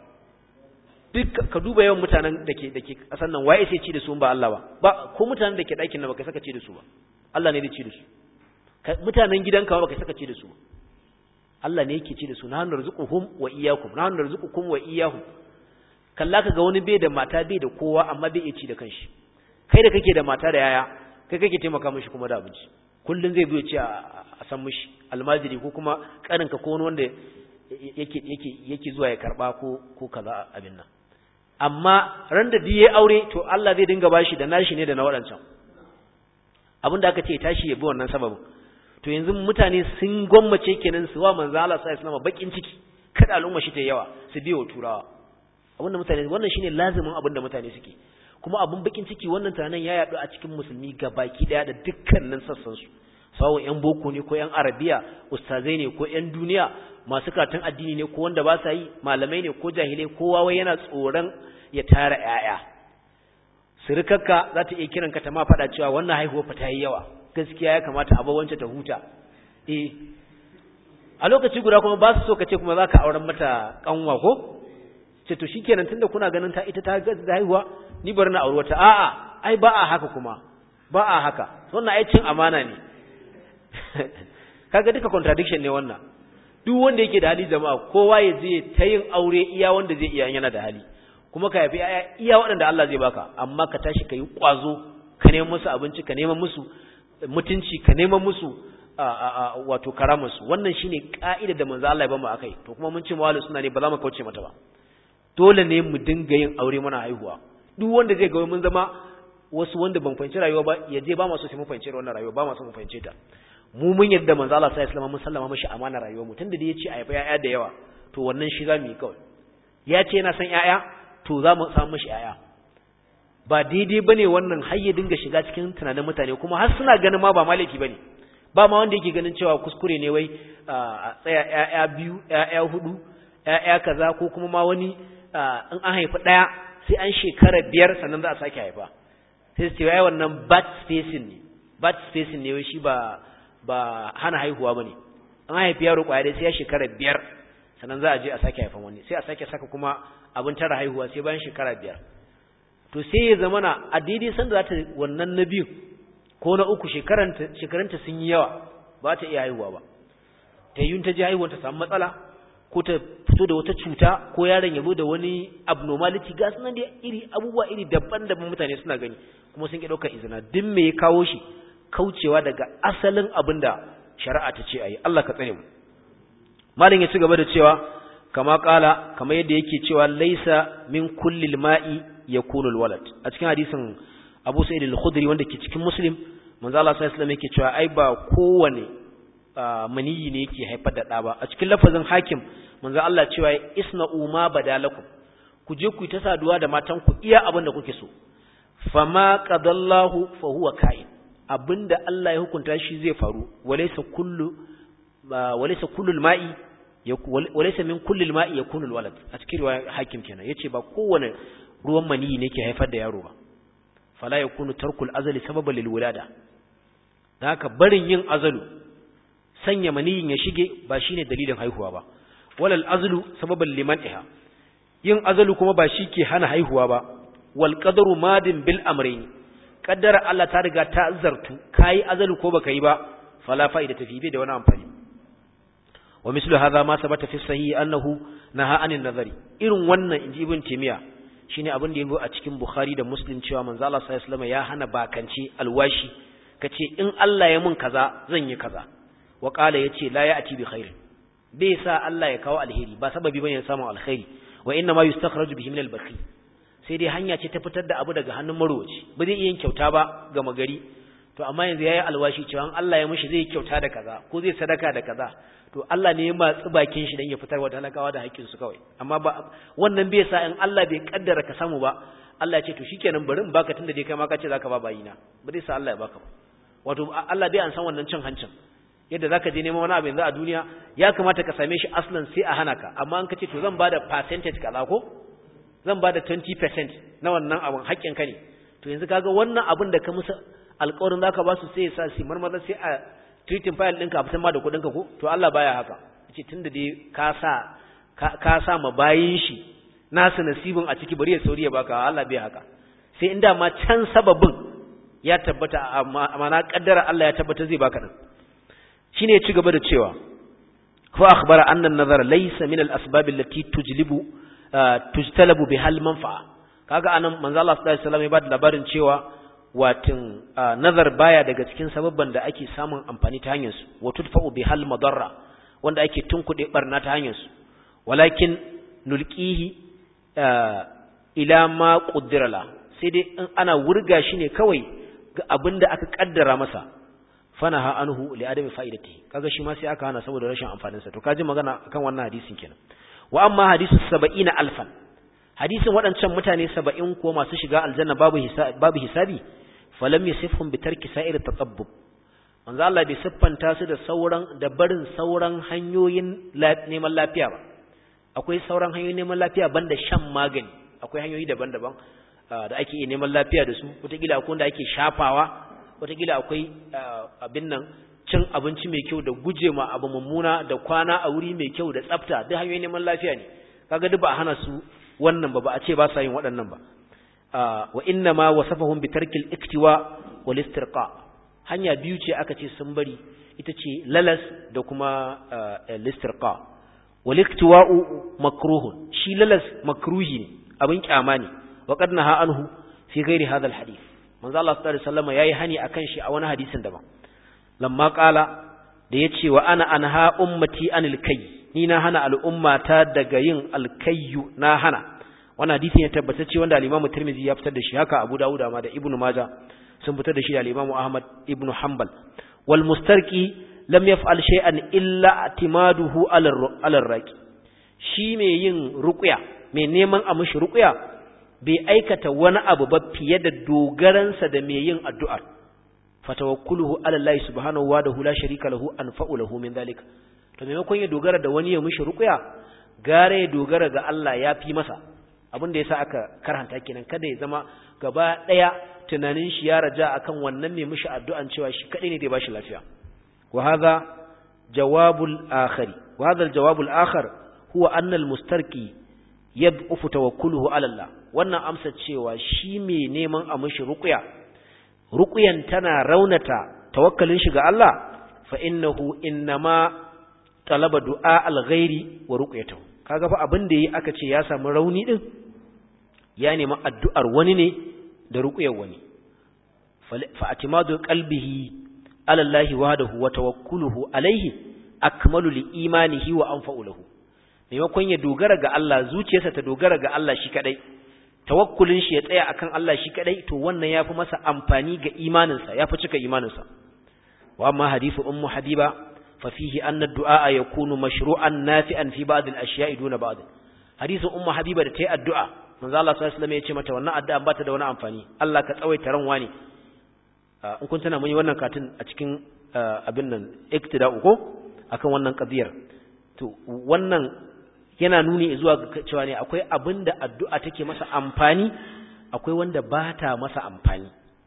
duk ka duba yawan mutanen da ke da ke kasan nan waye sai ci da su ba Allah ba ba ko mutanen da ke ɗakin nan baka saka ci da su ba Allah ne zai ci da su mutanen gidanka ba baka saka ci da su Allah ne yake ci da su na hannun rizquhum wa iyyakum na hannun rizqukum wa iyyahum kalla ka ga wani bai da mata bai da kowa amma bai iya ci da kanshi kai da kake da mata da yaya kai kake taimaka mishi kuma da abinci kullun zai zo ya ce a san mishi almajiri ko kuma kaninka ko wani wanda yake yake yake zuwa ya karba ko ko kaza abin nan amma ran da diye aure to Allah zai dinga bashi da nashi ne da na wadancan abinda aka ce tashi ya bi wannan sababin to yanzu mutane sun gwammace kenan su wa manzo Allah sallallahu alaihi wasallam bakin ciki kada al'umma shi ta yawa su biyo turawa abinda mutane wannan shine lazimin abinda mutane suke kuma abun bakin ciki wannan tunanin ya yadu a cikin musulmi baki daya da dukkanin sassan su sawo yan boko ne ko yan arabiya ustazai ne ko yan duniya masu karatun addini ne ko wanda ba sa yi malamai ne ko jahilai kowa wai yana tsoron ya tara yaya sirkarka za ta iya kiranka ta ma faɗa cewa wannan haihuwa fa ta yi yawa gaskiya ya kamata a wance ta huta eh a lokaci guda kuma ba su so ka ce kuma za ka auren mata kanwa ko ce to shikenan tunda kuna ganin ta ita ta ga haihuwa ni bari na auri wata a'a ai ba a haka kuma ba a haka wannan ai cin amana ne kaga duka contradiction ne wannan duk wanda yake da hali jama'a kowa ya je ta yin aure iya wanda zai iya yana da hali kuma ka yafi iya waɗanda Allah zai baka amma ka tashi ka yi ƙwazo ka neman musu abinci ka neman musu mutunci ka neman musu wato karamarsu wannan shine ka'ida da manzo Allah ya bamu akai to kuma mun ce mawalu suna ne ba za mu kauce mata ba dole ne mu dinga yin aure muna haihuwa duk wanda zai ga mun zama wasu wanda ban fahimci rayuwa ba ya je ba masu sai mun fahimci wannan rayuwa ba masu mun fahimce ta mu mun yadda manzo Allah sallallahu alaihi wasallam mun sallama mishi amana rayuwar mu tunda da yace a yafa yaya da yawa to wannan shi za mu yi kawai ya ce yana son yaya to za mu samu mishi yaya ba daidai bane wannan har ya dinga shiga cikin tunanin mutane kuma har suna ganin ma ba malaki bane ba ma wanda yake ganin cewa kuskure ne wai a tsaya yaya biyu yaya hudu yaya kaza ko kuma ma wani in an haifi daya sai an shekara biyar sannan za a sake haifa sai su ce wai wannan bat spacing ne bat spacing ne wai shi ba ba hana haihuwa bane an haifi yaro kwaya dai sai ya shekara biyar sannan za a je a sake haifan wani sai a sake saka kuma abin tara haihuwa sai bayan shekara biyar to sai ya zamana a daidai sanda za ta wannan na biyu ko na uku shekaranta sun yi yawa ba ta iya haihuwa ba ta yi ta ji haihuwa ta samu matsala ko ta fito da wata cuta ko yaron ya zo da wani abnormality ga sunan da iri abubuwa iri daban-daban mutane suna gani kuma sun ki ɗaukar izina duk me ya kawo shi kaucewa daga asalin abin da shari'a ta ce a yi Allah ka tsare mu malin ya ci gaba da cewa kama kala kama yadda yake cewa laisa min kullil ma'i yakunu alwalad a cikin hadisin Abu Sa'id al-Khudri wanda ke cikin Muslim manzo Allah sallallahu alaihi wasallam yake cewa ai ba kowane maniyi ne yake haifar da ɗa ba a cikin lafazin hakim manzo Allah cewa isna'u ma badalakum ku je ku yi ta saduwa da matan ku iya abin da kuke so fama qadallahu fa huwa ka'in abinda Allah ya hukunta shi zai faru walaysa kullu walaysa kullul ma'i walaysa min kullil ma'i yakunu alwalad a cikin riwaya hakim kenan yace ba kowane ruwan maniyi ne ke haifar da yaro ba fala yakunu tarkul azali sababan lil wulada haka barin yin azalu sanya maniyin ya shige ba shine dalilin haihuwa ba walal azlu sababan liman iha yin azalu kuma ba shi ke hana haihuwa ba wal qadaru madin bil amrayn qaddara Allah ta riga ta zartu kai azalu ko baka yi ba fala fa'idata fi da wani amfani wa mislu hadha ma sabata fi sahih annahu naha anin nazari irin wannan inji ibn timiya shine abin da yazo a cikin bukhari da muslim cewa manzo Allah sallallahu alaihi wasallam ya hana bakance alwashi kace in Allah ya mun kaza zan yi kaza wa qala yace la ya'ti bi khair bai sa Allah ya kawo alheri ba sababi bane ya samu alkhairi wa inna ma yustakhraju bihi min al-bakhi sai dai hanya ce ta fitar da abu daga hannun marowaci ba zai iya yin kyauta ba ga magari to amma yanzu yayi alwashi cewa Allah ya mishi zai kyauta da kaza ko zai sadaka da kaza to Allah ne ya matsi bakin shi dan ya fitar wa talakawa da haƙƙin su kawai amma ba wannan bai sa in Allah bai kaddara ka samu ba Allah ya ce to shikenan bari in baka tunda dai kai ma ka ce zaka ba bayina ba zai sa Allah ya baka ba wato Allah bai an san wannan cin hancin yadda zaka je neman wani abu yanzu a duniya ya kamata ka same shi aslan sai a hana ka amma an ka ce to zan bada percentage kaza ko zan bada 20% na wannan abun haƙƙin ka ne to yanzu kaga wannan abun da ka musu alƙawarin zaka ba su sai ya sa su marmaza sai a treating file ɗinka a fitan ma da kuɗinka ko to Allah baya haka yace tunda dai ka sa ka sa ma bayin shi nasu nasibin a ciki bari ya sauri ya baka Allah bai haka sai inda ma can sababin ya tabbata amma na kaddara Allah ya tabbata zai baka din shine ya ci gaba da cewa fa akhbara anna an-nazara laysa min al-asbab allati tujlibu tujtalabu biha al-manfa'a kaga anan manzo Allah sallallahu alaihi wasallam ya bada labarin cewa watin nazar baya daga cikin sababban da ake samun amfani ta hanyar su wa tudfa'u biha al-madarra wanda ake tunkuɗe barna ta hanyar su walakin nulqihi ila ma qaddara la sai dai in ana wurga shi ne kawai ga abinda aka kaddara masa fanaha anhu li adami fa'idati kaga shi ma sai aka hana saboda rashin amfanin sa to kaji magana kan wannan hadisin kenan wa amma hadisu 70 alfan hadisin waɗancan mutane 70 ko masu shiga aljanna babu hisabi babu hisabi falam yasifhum bi tarki sa'ir tatabbub manzo Allah bai siffanta su da sauran da barin sauran hanyoyin neman lafiya ba akwai sauran hanyoyin neman lafiya banda shan magani akwai hanyoyi daban-daban da ake iya neman lafiya da su wataƙila akwai wanda ake shafawa wataƙila akwai abin nan cin abinci mai kyau da guje ma abu mummuna da kwana a wuri mai kyau da tsafta duk hanyoyin neman lafiya ne kaga duk ba a hana su wannan ba ba a ce ba sa yin waɗannan ba wa inna ma wasafahum bi tarkil iktiwa wal istirqa hanya biyu ce aka ce sun bari ita ce lalas da kuma listirqa wal iktiwa'u makruhun shi lalas makruhi ne abin kyama ne wa qad naha anhu fi ghairi hadha al hadith manzo Allah sallallahu alaihi wasallam yayi hani akan shi a wani hadisin daban lamma qala da yace wa ana anha ummati anil kayy ni na hana al'ummata daga yin alkayyu na hana wannan hadisin ya tabbatacce wanda al-Imam Tirmidhi ya fitar da shi haka Abu Dawud ma da Ibn Majah sun fitar da shi da al-Imam Ahmad ibn Hanbal wal mustarqi lam yaf'al shay'an illa atimaduhu ala ar-raqi shi mai yin ruqya mai neman a mishi ruqya bai aikata wani abu ba fiye da dogaransa da mai yin addu'a fatawakkuluhu ala Allah subhanahu wa da la sharika lahu anfa'u lahu min zalika to maimakon ya dogara da wani ya mishi ruqya gare ya dogara ga Allah ya fi masa abin da yasa aka karhanta kenan kada ya zama gaba daya tunanin shi ya raja akan wannan mai mishi addu'an cewa shi kadai ne da ya bashi lafiya wa hadha jawabul akhari wa hadha al-jawabul akhar huwa anna al-mustarqi yad'ufu tawakkuluhu ala Allah wannan amsa cewa shi mai neman a mishi ruqya ruqyan tana raunata tawakkalin shi ga Allah fa innahu innama talaba du'a al-ghairi wa ruqyatuhu kaga fa abin da yi aka ce ya samu rauni din ya nemi addu'ar wani ne da ruqyar wani fa atimadu qalbihi ala Allah wahdahu wa tawakkuluhu alayhi akmalu li imanihi wa anfa'u lahu maimakon ya dogara ga Allah zuciyarsa ta dogara ga Allah shi kadai tawakkulin shi ya tsaya akan Allah shi kadai to wannan yafi masa amfani ga imaninsa yafi cika imaninsa wa amma hadithu ummu habiba fa fihi anna ad-du'a yakunu mashru'an nafi'an fi ba'd al-ashya'i duna ba'd hadithu ummu habiba da tayi addu'a manzo Allah sallallahu alaihi wasallam ya ce mata wannan addu'a ba ta da wani amfani Allah ka tsawaita ran wani in kun tana mun yi wannan katin a cikin abin nan iktida'u ko akan wannan qadiyar to wannan yana nuni zuwa ga cewa ne akwai abin da addu'a take masa amfani akwai wanda ba ta masa amfani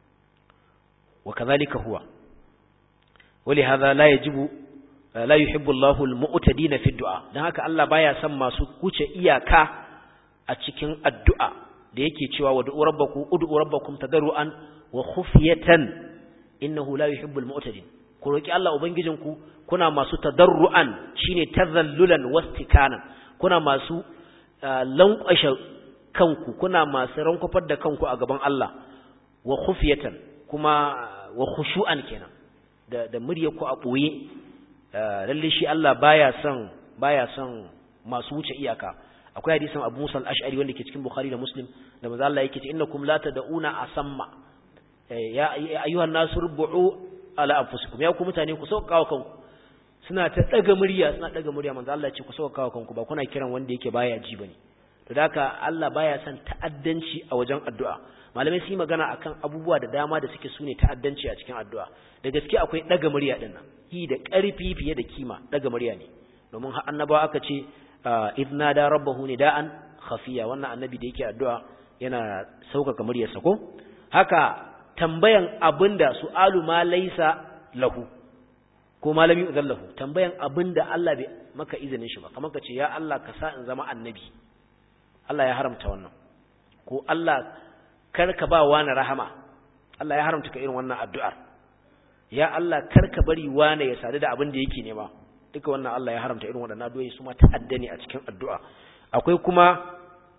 wa kazalika huwa wali hadha la yajibu la yuhibbu Allahu al-mu'tadin fi du'a dan haka Allah baya son masu kuce iyaka a cikin addu'a da yake cewa wa du'u rabbakum ud'u rabbakum tadarruan wa khufyatan innahu la yuhibbu al-mu'tadin ku roki Allah ubangijinku kuna masu tadarruan shine tazallulan wastikanan kuna masu lankwashe kanku kuna masu rankufar da kanku a gaban Allah wa khufiyatan kuma wa khushu'an kenan da da murya ku a boye lalle shi Allah baya son baya son masu wuce iyaka akwai hadisin Abu Musa al-Ash'ari wanda ke cikin Bukhari da Muslim da manzo Allah yake ce innakum la tad'una asamma ya ayyuhan nasu rubu'u ala anfusikum ya ku mutane ku sauka wa kanku suna ta daga murya suna daga murya manzo Allah ya ce ku sauka wa kanku ba kuna kiran wanda yake baya ji bane to haka Allah baya son ta'addanci a wajen addu'a malamai su yi magana akan abubuwa da dama da suke sune ta'addanci a cikin addu'a da gaske akwai daga murya din nan yi da ƙarfi fiye da kima daga murya ne domin har annabawa aka ce idna da rabbahu nida'an khafiya wannan annabi da yake addu'a yana saukaka muryarsa ko haka tambayan abinda su'alu ma laysa lahu ko malami udallahu tambayan abinda Allah bai maka izinin shi ba kamar ka ce ya Allah ka sa in zama annabi Allah ya haramta wannan ko Allah kar ka ba wani rahama Allah ya haramta ka irin wannan addu'ar ya Allah kar ka bari wani ya sadu da abin da yake nema duka wannan Allah ya haramta irin waɗannan addu'o'i su ma ta'adda ne a cikin addu'a akwai kuma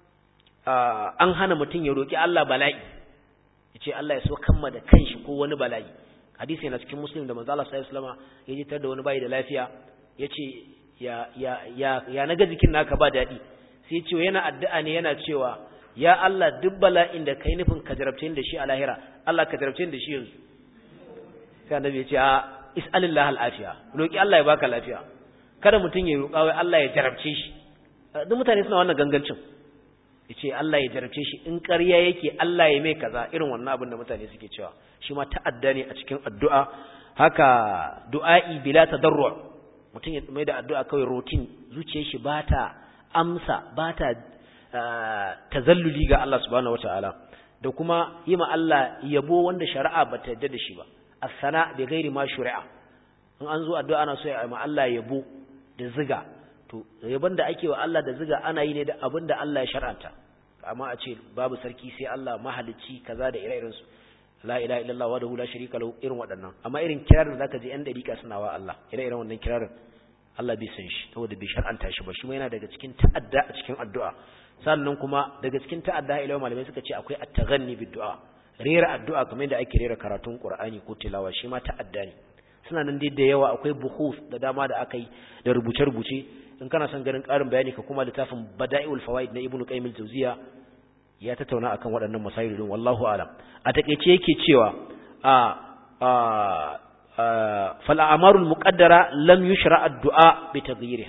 an hana mutum ya roki Allah bala'i yace Allah ya so kamma da kanshi ko wani bala'i hadisi yana cikin muslim da manzo Allah sallallahu alaihi wasallam ya ji tar da wani bai da lafiya yace ya ya ya ya naga jikin naka ba dadi sai ce yana addu'a ne yana cewa ya Allah duk bala'in da kai nufin ka jarabce da shi a lahira Allah ka jarabce da shi yanzu sai annabi ya ce a is'alillah al'afiya roki Allah ya baka lafiya kada mutum ya roƙa wai Allah ya jarabce shi duk mutane suna wannan gangancin yace Allah ya jarabce shi in ƙarya yake Allah ya mai kaza irin wannan abin da mutane suke cewa shi ma ta'adda ne a cikin addu'a haka du'a'i bila tadarru mutum ya mai da addu'a kawai routine zuciyar shi ba ta amsa ba ta tazalluli ga Allah subhanahu wata'ala da kuma yi ma Allah yabo wanda shari'a ba ta yarda da shi ba as-sana bi ghairi ma shuri'a in an zo addu'a ana so ya ma Allah yabo da ziga to yabon da ake wa Allah da ziga ana yi ne da abin da Allah ya shar'anta amma a ce babu sarki sai Allah mahalicci kaza da ire-iren su la ilaha illallah wa la sharika lahu irin waɗannan amma irin kirarin da zaka ji yan dariƙa suna wa Allah ire-iren wannan kirarin Allah bai san shi saboda bai shar'anta shi ba shi ma yana daga cikin ta'adda a cikin addu'a sannan kuma daga cikin ta'adda ilawa malamai suka ce akwai at-taghanni bid-du'a rera addu'a kamar yadda ake rera karatun Qur'ani ko tilawa shi ma ta'adda ne suna nan dai da yawa akwai buhuf da dama da aka yi da rubuce-rubuce in kana son ganin ƙarin bayani ka kuma littafin Bada'iul Fawaid na Ibn Qayyim al-Jawziyya ya tattauna akan waɗannan masail din wallahu alam a takeice yake cewa a a fal a'marul muqaddara lam yushra ad-du'a bi taghyiriha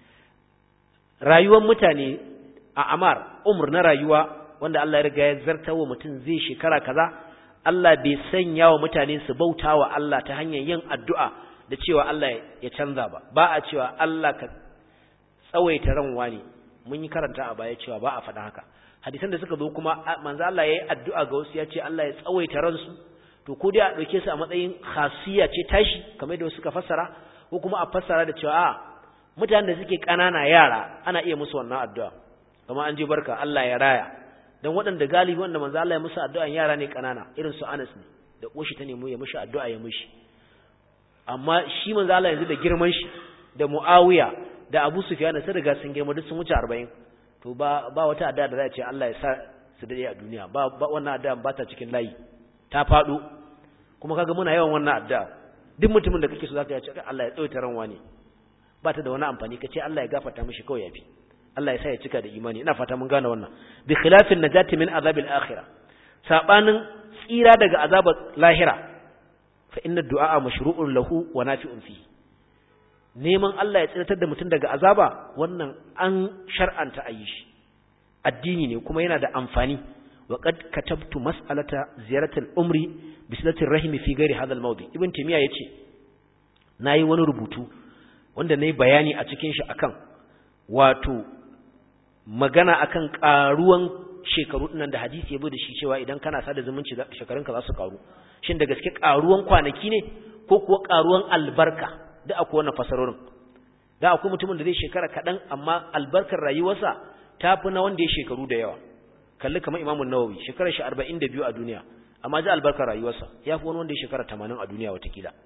rayuwar mutane a amar umr na rayuwa wanda Allah ya riga ya zarta wa mutum zai shekara kaza Allah bai sanya wa mutane su bauta wa Allah ta hanyar yin addu'a da cewa Allah ya canza ba ba a cewa Allah ka tsawaita ran wani mun yi karanta a baya cewa ba a faɗa haka hadisan da suka zo kuma manzo Allah ya yi addu'a ga wasu ya ce Allah ya tsawaita ransu to ko dai a ɗauke su a matsayin khasiyya ce tashi kamar da suka fassara ko kuma a fassara da cewa a mutanen da suke ƙanana yara ana iya musu wannan addu'a kamar an je barka Allah ya raya dan waɗanda galibi wanda manzo Allah ya musu addu'a yara ne ƙanana irin su Anas ne da koshi ta nemo ya mishi addu'a ya mishi amma shi manzo Allah yanzu da girman shi da Muawiya da Abu Sufyan sun riga sun girma duk sun wuce 40 to ba ba wata addu'a da za a ce Allah ya sa su dade a duniya ba wannan addu'a ba ta cikin layi ta faɗo kuma kaga muna yawan wannan addu'a duk mutumin da kake so zaka ce Allah ya tsawaita ran wani ba ta da wani amfani kace Allah ya gafarta mishi kawai yafi Allah ya sa ya cika da imani ina fata mun gane wannan bi khilafin najati min azabil akhirah sabanin tsira daga azabar lahira fa inna du'a mashru'un lahu wa nafi'un fi neman Allah ya tsiratar da mutum daga azaba wannan an shar'anta ayi shi addini ne kuma yana da amfani وقد كتبت مسألة زيارة الأمر بسلة الرحم في غير هذا الموضع ابن تيمية يتي nayi wani rubutu wanda nayi bayani a cikin shi akan wato magana akan karuwan shekaru dinnan da hadisi ya bude shi cewa idan kana sada zumunci shekarunka za su karu shin da gaske karuwan kwanaki ne ko kuwa karuwan albarka da akwai wannan fasarorin da akwai mutumin da zai shekara kaɗan amma albarkar rayuwarsa ta fi na wanda ya shekaru da yawa kalli kamar imamun nawawi shekarar shi arba'in da biyu a duniya amma ji albarkar rayuwarsa ya fi wani wanda ya shekara tamanin a duniya watakila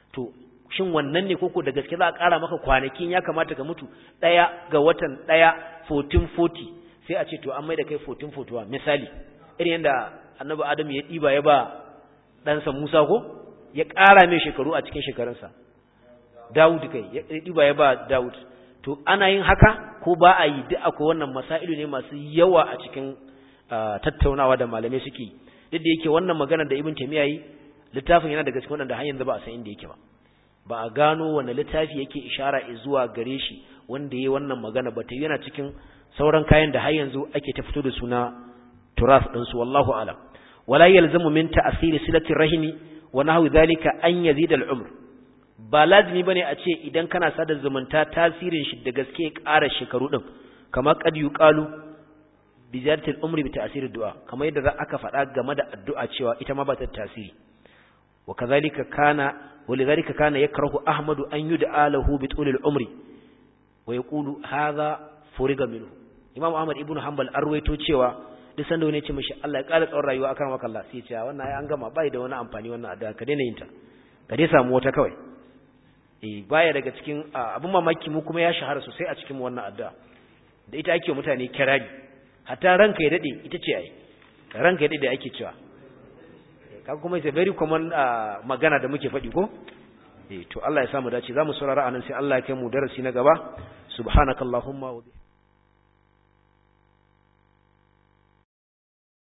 to shin wannan ne koko da gaske za a ƙara maka kwanakin ya kamata ka mutu ɗaya ga watan ɗaya 1440 sai a ce to an mai da kai 1441 misali irin yadda annabi adam ya ɗiba ya ba ɗansa musa ko ya ƙara mai shekaru a cikin shekarunsa dawud kai ya ɗiba ya ba dawud to ana yin haka ko ba a yi duk akwai wannan masailu ne masu yawa a cikin tattaunawa da malamai suke duk da yake wannan magana da ibn taymiya yi littafin yana daga cikin wanda har yanzu ba a san inda yake ba ba a gano wani littafi yake ishara zuwa gare shi wanda yayi wannan magana ba ta yana cikin sauran kayan da har yanzu ake ta fito da suna turas din su wallahu alam wala yalzamu min ta'siri silati rahimi wa nahwi dhalika an yazida al-umr ba lazimi bane a ce idan kana sada zumunta tasirin shi da gaske ƙara shekaru din kamar qad yuqalu bi ziyarati al-umri bi ta'siri du'a kamar yadda aka faɗa game da addu'a cewa ita ma ba ta tasiri wa kadhalika kana ولذلك كان يكره أحمد أن يدعى له بطول العمر ويقول هذا فرغ منه Imam Ahmad ibn Hanbal arwaito cewa duk sanda wani ya ce mishi Allah ya ƙara tsawon rayuwa akan maka Allah sai ya ce wannan ai an gama bai da wani amfani wannan addu'a ka daina yin ta ka dai samu wata kawai eh baya daga cikin abun mamaki mu kuma ya shahara sosai a cikin wannan addu'a da ita ake mutane kirari hatta ranka ya dade ita ce ai ranka ya dade ake cewa kaga kuma it's a very common magana da muke faɗi ko eh to Allah ya samu dace zamu saurara anan sai Allah ya kai mu darasi na gaba subhanakallahumma wa